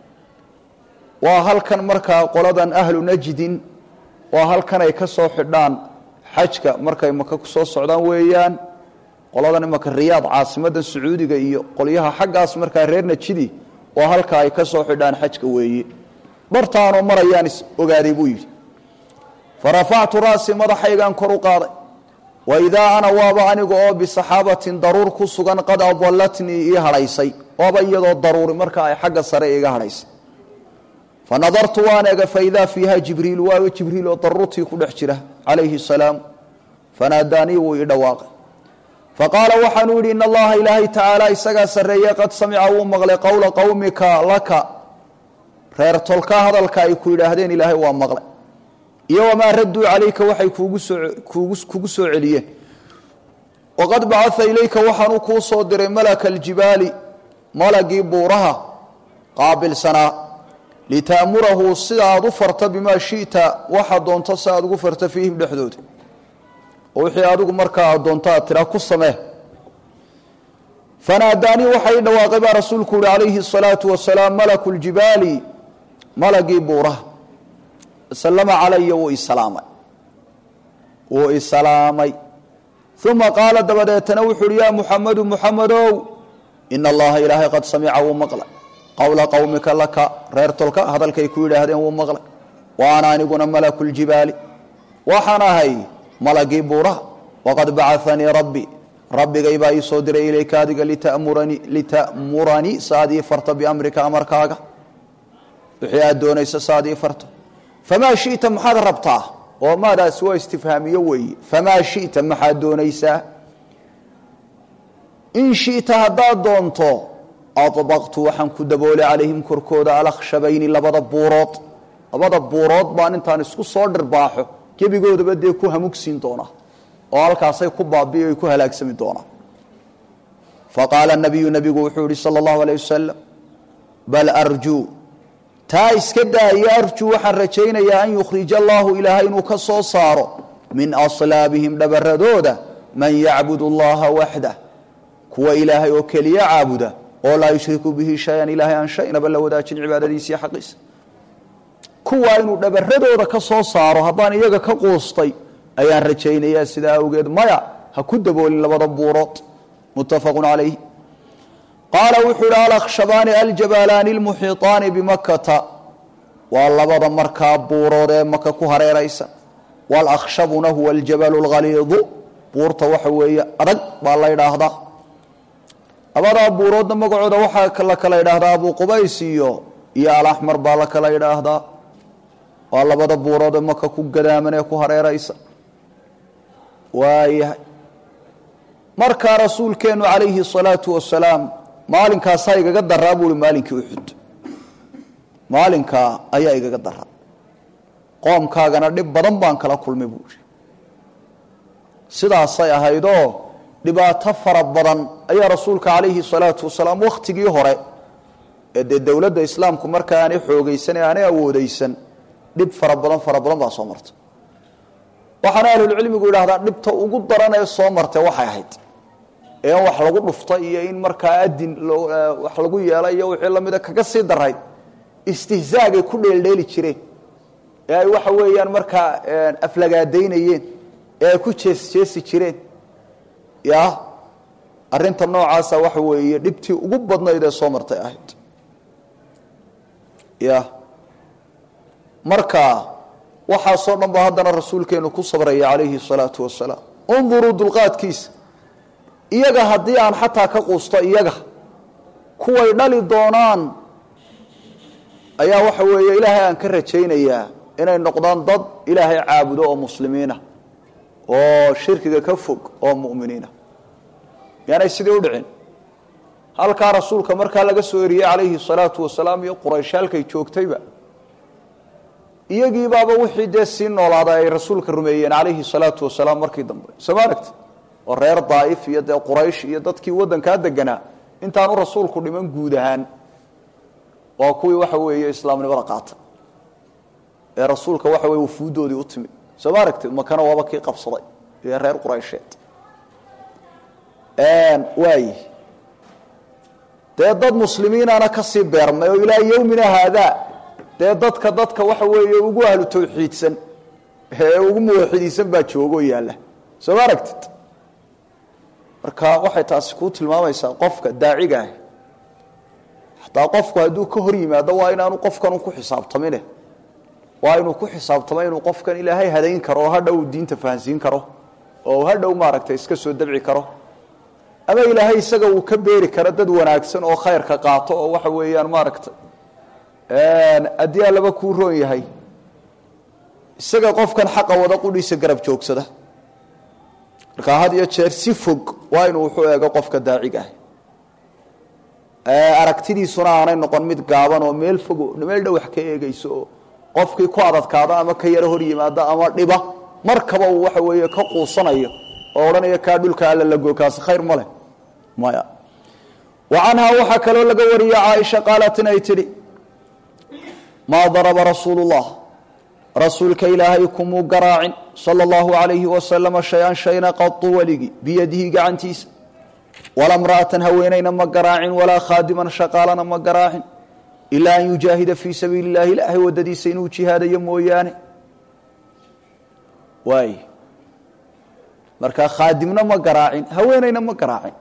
waa halkan markaa qoladan ahlu najdin waa halkan ay ka soo xidhaan xajka markay maka ku soo socdaan weeyaan qoladan imaka riyaad caasimadda sacuudiga iyo qolyaha xaggaas markaa reer najidi waa halka ay ka soo xidhaan xajka weeye bartaanoo marayaan is ogaaday buu yidhi farafactu ra'si madaxaygaan kor u qaaday wa idaa ana waaba aniga oo bisaxaabatin daruur ku sugan qad adallatnii ii hadhaysay waaba iyadoo daruuri marka ay xagga sare iga hadhaysay fa nadartu waan ega faidaa fiiha jibriil waaba jibriil oo daruurtii ku dhex jira calayhi salaam fanaadaanii wuu ii dhawaaqay faqaala waxaanuu yidhi in allaha ilaahay tacaala isagaa sarreeye qad samica wuu maqlay qowla qowmika laka reer tolka hadalka ay ku yidhaahdeen ilaahay waa maqlay iyo wamaa radduu calayka waxay kuugu soo kugu soo celiyeen waqad bacaa ilayka waxaanuu kuu soo diray malaka aljibaali malagii buuraha qaabilsanaa lita'murahu sida aad u farta bimaa shita waxaad doonto si aad ugu farta fiihim dhexdooda oo wixii adigu markaa aad doonto aad tiraa ku samee fanaadaanii waxaa ii dhawaaqay baa rasuulku uhi calayhi الsalaatu wasalaam malaku ljibaali malagii buuraha slama calaya wuu isalaamay wuu isalaamay uma qaala dabadeetana wuxu uhi yaa muxamadu muxamedow ina allaha ilaahay qad samica wuu maqlay qowla qowmika laka reer tolka hadalkay ku yidhaahdeen wuu maqlay wa ana aniguna malaku ljibaali waxaan ahay malagii buuraha waqad bacanii rabbi rabbigay baa ii soo diray ilayka adiga litamuranii litamuranii saaad ii farto biamrika amarkaaga wixii aad doonayso saaad ii farto famaa shita maxaad rabtaa oo maadaasi waa istifhaamiyo weeye famaa shita maxaad doonaysaa in shita haddaad doonto adbaqtu waxaan ku daboolay calayhim korkooda alakhshabayni labada buurood labada buurood baan intaan isku soo dhirbaaxo gebigoodaba dee ku hamugsiin doonaa oo halkaasay ku baabi'i ay ku halaagsami doonaan faqaala nabiyu nabigu wuxuu yihi sala allahu alayh wasalam bal arjuu taa iska daaya arjuu waxaan rajaynayaa an yukhrija allahu ilaahay inuu ka soo saaro min aslaabihim dhabaradooda man yacbud allaha waxdah kuwa ilaahay oo keliya caabuda oo laa yushriku bihi shay-an ilaahay aan shaynaba la wadaajin cibaadadiisa iyo xaqiisa kuwaa inuu dhabaradooda ka soo saaro haddaan iyaga ka quustay ayaan rajaynayaa sidaa awgeed maya ha ku daboolin labada buurood muttafaqu calayh qaala wuxuu ihi alakhshabaani aljabaalaani lmuxiiطaani bimakata waa labada markaa buurood ee maka ku hareeraysa walakhshabuna huwa aljabalu lghaliidu buurta waxa weeye adag baa la ydhaahdaa labadaa buuroodna magacooda waxaa la kala ydhaahdaa abu qubays iyo iyo alaxmar baa la kala ydhaahdaa waa labada buurood ee maka ku gadaaman ee ku hareeraysa waayahay markaa rasuulkeenu calayhi الsalaatu wasalaam maalinkaasaa igaga daraa buui maalinkii uxud maalinkaa ayaa igaga daraa qoomkaagana dhib badan baan kala kulmay buui sidaasay ahaydoo dhibaato fara badan ayaa rasuulka calayhi الsalaatu wasalaam wakhtigii hore ee dee dowladda islaamku marka aanay xoogaysan ee aanay awoodeysan dhib fara badan fara badan baa soo martay waxaana ahlulcilmigu yidhahdaa dhibta ugu daran ee soo martay waxay ahayd ee in wax lagu dhufta iyo in markaa adin wax lagu yeela iyo wixii lamida kaga sii darayd istihzaagay ku dheeldheeli jireen ee ay waxa weeyaan markaa aflagaadaynayeen ee ay ku jeesjeesi jireen ya arinta noocaasa waxa weeye dhibtii ugu badnayd ee soo martay ahayd ya marka waxaasoo dhan ba haddana rasuulkeenu ku sabraya calayhi الsalaatu wasalaam unduruu dulqaadkiisa iyaga haddii aan xataa ka quusto iyaga kuway dhali doonaan ayaa waxa weeye ilaahay aan ka rajaynayaa inay noqdaan dad ilaahay caabudo oo muslimiina oo shirkiga ka fog oo mu'miniina miyaanay sidii u dhicin halkaa rasuulka markaa laga soo eriyey calayhi الsalaatu wasalaam iyo qurayshaalkay joogtayba iyagii baaba wixii dee sii noolaaday ay rasuulka rumeeyeen calayhi salaatu wasalaam markii dambe soo ma aragti oo reer daa'if iyo dee quraysh iyo dadkii waddankaa deganaa intaanu rasuulku dhiman guud ahaan waa kuwii waxa weeye islaamnimada qaata ee rasuulka waxa weye wufuuddoodii u timid soo ma aragti makana waaba kii qabsaday iyo reer quraysheed waay dee dad muslimiinana kasii beermay oo ilaa yowmina haadaa dee dadka dadka waxa weeye ugu ahlu tawxiidsan ee ugu muwaxidiisan baa joogoo yaalla soo ma aragtid marka waxay taasi kuu tilmaamaysaa qofka daaciga ah hataa qofku hadduu ka hor yimaado waa inaanu qofkan ku xisaabtamine waa inuu ku xisaabtamo inuu qofkan ilaahay hadayn karo oo hadhow diinta fahansiin karo oo hadhow maaragtay iska soo dabci karo ama ilaahay isaga uu ka beeri karo dad wanaagsan oo khayrka qaato oo waxa weeyaan maaragtay haddii allaba kuu roon yahay isaga qofkan xaqa wada qudhiisa garab joogsada markaa had iyo jeer si fog waa inuu wuxuu eego qofka daaciga ah aragtidiisuna aanay noqon mid gaaban oo meel fogo meel dhow wax ka eegeyso oo qofkii ku adadkaado ama ka yaro hor yimaado ama dhiba markaba uu waxa weeye ka quusanayo oo odhanaya kaa dhulka alla lago kaasi khayr ma leh maya wa canhaa waxaa kaloo laga wariye caaisha qaalat inay tidhi maa daraba rasuulu llah rasuulka ilaahay kumuu garaacin sala allahu alayhi wasalama shay-an shayna qadu weligii biyadihi gacantiisa walaa mra'atan haweenayna ma garaacin walaa khaadiman shaqaalana ma garaacin ilaa an yujaahida fii sabiili illahi ilaahay waddadiisa inuu jihaadayo mooyaane waay markaa khaadimna ma garaacin haweenayna ma garaacin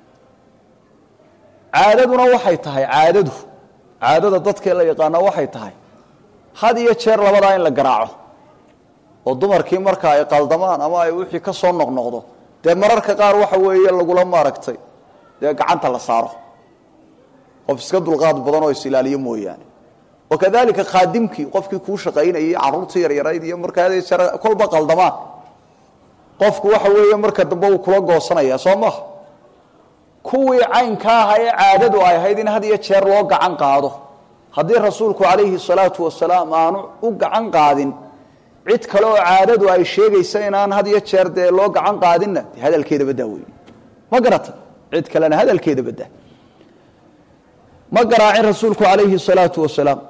caadaduna waxay tahay caadadu caadada dadkee la yaqaana waxay tahay had iyo jeer labadaa in la garaaco oo dumarkii marka ay qaldamaan ama ay wixii ka soo noqnoqdo dee mararka qaar waxa weeye lagula maaragtay dee gacanta la saaro qof iska dulqaad badan oo is-ilaaliyo mooyaane wakadalika khaadimkii qofkii kuu shaqaynayay caruurtii yaryarayd iyo markaa kolba qaldamaan qofku waxa weeye marka dambe uu kula goosanaya soo maha kuwii caynka aha ee caadadu ay ahayd in had iyo jeer loo gacan qaado haddii rasuulku calayhi salaatu wasalaam aanu u gacan qaadin cid kale oo caadadu ay sheegaysa inaan had iyo jeer dee loo gacan qaadinna de hadalkeeda baddaa wey ma garata cid kalena hadalkeeda baddaa ma garaacin rasuulku calayhi salaatu wasalaam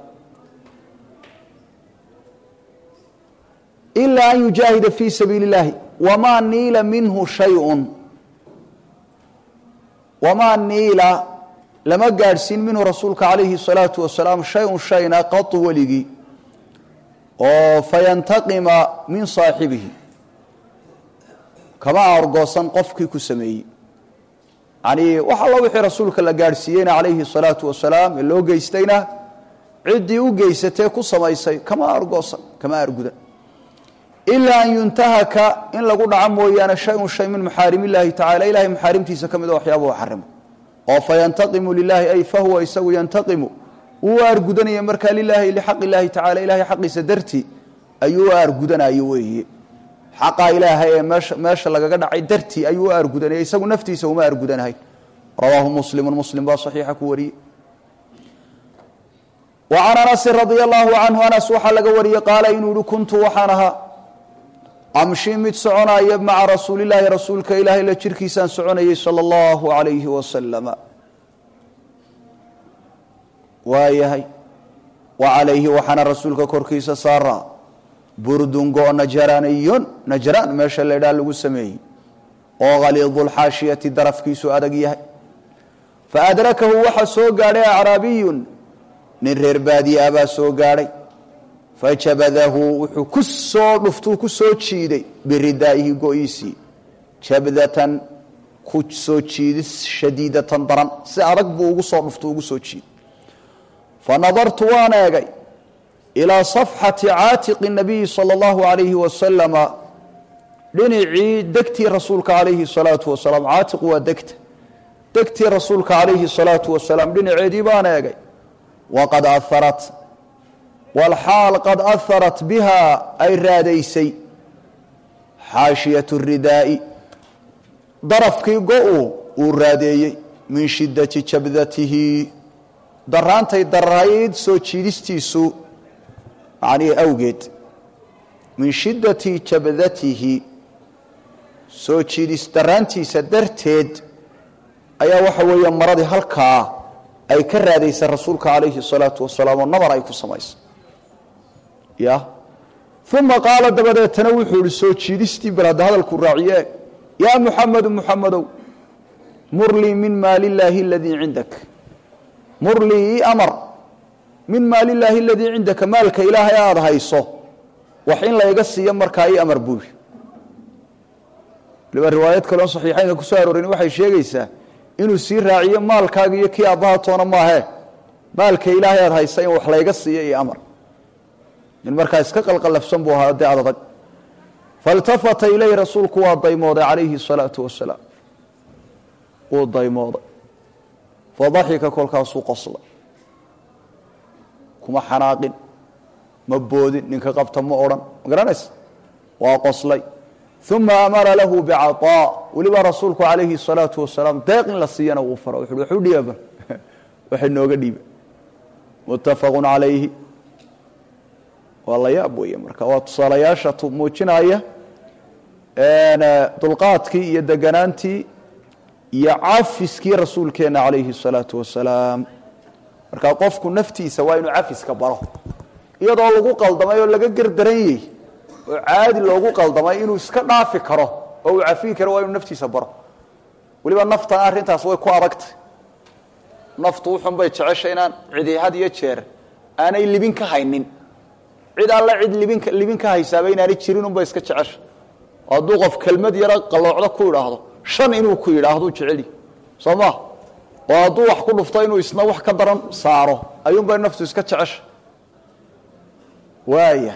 ilaa an yujaahida fii sabiili اllahi wamaa niila minhu shayun wamaa niila lama gaadhsiin minhu rasuulka calayhi الsalaatu wasalaam shay-un shayna qatu weligii oo fayantaqima min saaxibihi kama argoosan qofkii ku sameeyey yani wax allo wixii rasuulka la gaadhsiiyeyna calayhi الsalaatu wasalaam ee loo geystayna ciddii u geysatee ku samaysay kama argoosan kama argudan ilaa an yuntahaka in lagu dhaco mooyaane shay-un shay min maxaarim illaahi tacala ilahay maxaarimtiisa ka mid a waxyaabahu xarimo oo fayantaqimu lilahi ay fahuwa isagu yantaqimu wuu aargudanaya markaa lilaahi lixaq illaahi tacala ilahay xaqiisa dartii ayuu u aargudanayo weeye xaqa ilaahay ee meesha meesha lagaga dhacay dartii ayuu u aargudanaya isagu naftiisa uma aargudanahay rawaahu muslimu muslim baa saxiixa ku wariyey wa can anasin radia allahu canhu anas waxaa laga wariyey qaala inuu yihi kuntu waxaan ahaa amshi mid soconaya maca rasuulilaahi rasuulka ilaahay la jirkiisaan soconayay sala allahu alayhi wasalama waayahay wa calayhi waxaana rasuulka korkiisa saaraa burdun go najraniyun najraan meesha laydhaa lagu sameeyey oo khaliidulxaashiyati darafkiisu adag yahay faadrakahu waxaa soo gaadhay acraabiyun nin reer baadiya baa soo gaadhay fajabadahu wuxuu ku soo dhuftuu ku soo jiiday biridaa'ihi go-iisii jabdatan ku soo jiidis shadiidatan daran si adag buu ugu soo dhuftu ugu soo jiiday fanadartu waan eegay ilaa safxati caatiqi nabiyi sala allahu alayhi wasalama dhinacii degtii rasuulka calayhi salaatu wasalaam caatiqu waa degta degtii rasuulka calayhi salaatu wasalaam dhinaceedii baan eegay waqad aharat walxaal qad aharat biha ay raadaysay xaashiyat ridaa'i darafkii go-u uu raadeeyey min shidati jabdatihi daraantay darayd soo jiidistiisu macnihii awgeed min shiddati jabdatihi soo jiidis daraantiisa darteed ayaa waxa weeye maradii halkaa ay ka raadaysay rasuulka calayhi salaatu wasalaam oo nabar ay ku samaysay ya uma qaala dabadeetana wuxuu ihi soo jiidistii bal hadda hadalku raaciye yaa muxamedu muxamedow mur lii min maali illaahi aladii cindak mur lii ii amar min maali illaahi aladii cindaka maalka ilaahay aada hayso wax in layga siiyo markaa ii amar buu yidhi waliba riwaayad kaleon saxiixaynka ku soo aroorin waxay sheegaysaa inuu sii raaciyo maalkaaga iyo kii aabbaha toona maahee maalka ilaahay aada haysa in wax layga siiyo iyo amar nin markaa iska qalqalafsan buu ahaa dee adadag failtafata ilayhi rasuulku waa daymooday calayhi الsalaatu wasalaam wuu daymooday fadaxika kolkaasuu qoslay kuma xanaaqin ma boodin ninka qabta ma odhan ma garanaysa waa qoslay uma amara lahu bicaaaa weliba rasuulku calayhi الsalaatu wasalaam deeq in la siiyana wuu fara wuxu waxu dhiiba waxay nooga dhiiba muttafaqu calayhi waa la yaab weeye marka waa tusaalayaasha muujinaya dulqaadkii iyo deganaantii iyo cafiskii rasuulkeena calayhi الsalaatu wasalaam marka qofku naftiisa waa inuu cafiska baro iyadoo lagu qaldamay oo laga gerdaranyey oo caadi loogu qaldamay inuu iska dhaafi karo oo uu cafiyi karo waa inuu naftiisa baro weliba naftana arrintaas way ku adagtay naftu uxun bay jeceshay inaan cidi had iyo jeer aanay libin ka haynin cid alla cid libin libin ka haysaaba inaanay jirin unbay iska jecesha hadduu qof kelmad yaro qalloocdo ku idhaahdo shan inuu ku yidhaahduu jeceli soo ma oo hadduu wax ku dhufto inuu isna wax ka daran saaro ayuunbay naftu iska jecesha waaya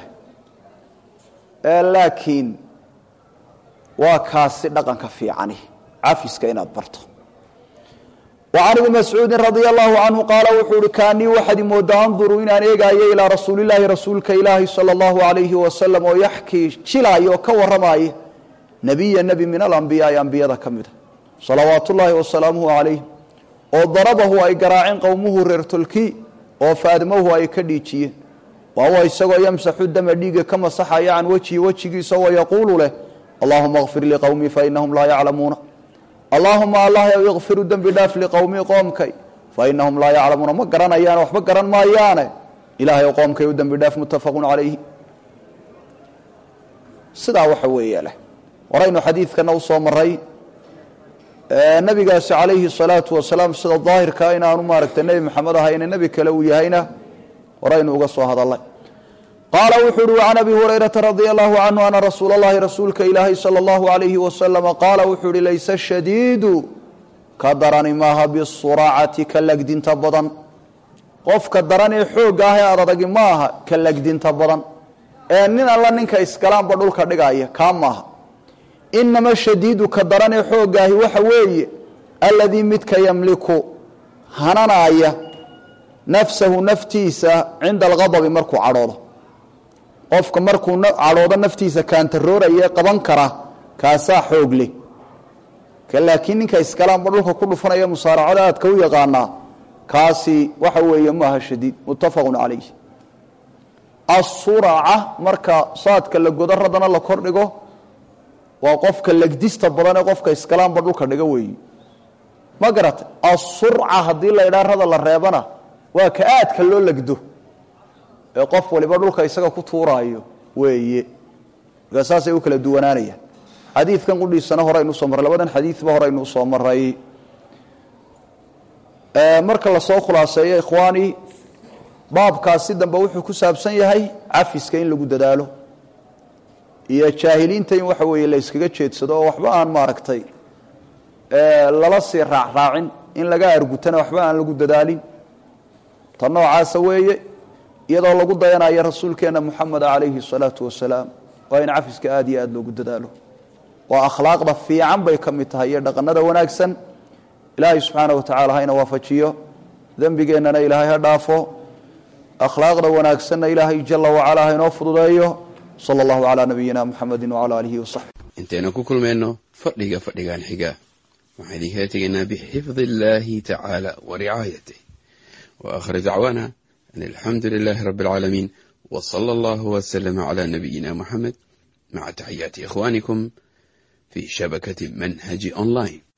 laakiin waa kaasi dhaqanka fiicani cafiska inaad barto وعن بن مسعوudi رضي الله عنه qاaل wuxuu uhi kaanii waxaad imooda anduruu inaan eegaayo ilىa rasuuli الlahi rasuulka ilaahi salى الlahu عalayhi wasalam oo yaxkii jilaayo oo ka waramaaya nebiya nebi min alambiyaai ambiyada ka mida salawaat ullaahi wasalaamuhu عalayh oo darabahu ay garaaceen qowmuhu reer tolki oo faadmahu ay ka dhiijiyeen wahuwa isagoo yamsaxu dama dhiiga ka masaxaya can wejhi wejigiisa oo yaquulu leh allahuma اغfir liqowmii fainahum laa yaclamuuna allaahuma allah ikfiru dembi dhaaf liqowmii qoomkay fainahum laa yaclamuuna ma garanayaane waxba garan maayaane ilahay o qoomkay u dembi dhaaf muttafaqu calayhi sidaa waxa weeye leh horaynu xadiidkana usoo maray nebigaasi calayhi الsalaatu wasalaam sida daahirkaa inaanu maaragtay nebi maxamed ahayne nebi kale uu yahayna horaynu uga soo hadalay qaala wuxuu uhi can abi hurayrata radia allahu canhu ana rasuula اllahi rasuulka ilaahay salى اllahu alayhi wasalama qaala wuxuu uhi layse shadiidu ka darani maaha bisuracati ka legdinta badan qofka daran ee xoogga ah ee adadagi maaha ka legdinta badan ee nin alla ninka iskalaanba dhulka dhigaya kaa maaha inama shadiidu ka daran ee xooggaahi waxa weeye aladii midka yamliku hananaaya nafsahu naftiisa cinda alghadabi markuu cadhoodo qofka markuu cadhoodo naftiisa kaantarooraya qaban kara kaasaa xoog leh ka laakiin ninka iskalaanba dhulka ku dhufanaya musaaracada aadka u yaqaanaa kaasi waxa weeye maaha shadiid muttafaqun calayh asuraca marka saadka la godo radana la kordhigo waa qofka legdista badan ee qofka iskalaanba dhulka dhiga weeyi ma garata asurca haddii la idhaa rada la reebana waa ka aadka loo legdo ee qof waliba dhulka isaga ku tuuraayo weeye markaa saasay u kala duwanaanayaan xadiidkan qudhiisana horaynu usoo marray labadan xadiidba horaynu usoo maray marka lasoo khulaaseeyo ikhwaani baabkaasi dambe wuxuu ku saabsan yahay cafiska in lagu dadaalo iyo jaahiliinta in waxa weeye la yskaga jeedsado oo waxba aan maaragtay lala sii raacraacin in laga argutana waxba aan lagu dadaalin ta noocaasa weeye iyadoo lagu dayanayo rasuulkeena moxameda calayhi الsalaatu wasalaam waa in cafiska aada iyo aada loogu dadaalo waa akhlaaqda fiican bay ka mid tahay iyo dhaqanada wanaagsan ilaahay subxaana wa tacala hayna waafajiyo dembigeennana ilaahay ha dhaafo akhlaaqda wanaagsanna ilaahay jala wacala haynoo fududeeyo sala allahu calaa nabiyina muxamedi wacala aalihi wasaxbi intaynu ku kulmayno fadhiga fadhigan xiga waxaan idinkala tegaynaa bixifdi illaahi tacaala wa ricaayatih wa aakhir dacwaana an alxamdu lilaahi rabbi alcaalamiin wa sala allahu wasalama calaa nabiyina muxamed maca taxiyaati ikhwaanikum fi shabakati manhaji online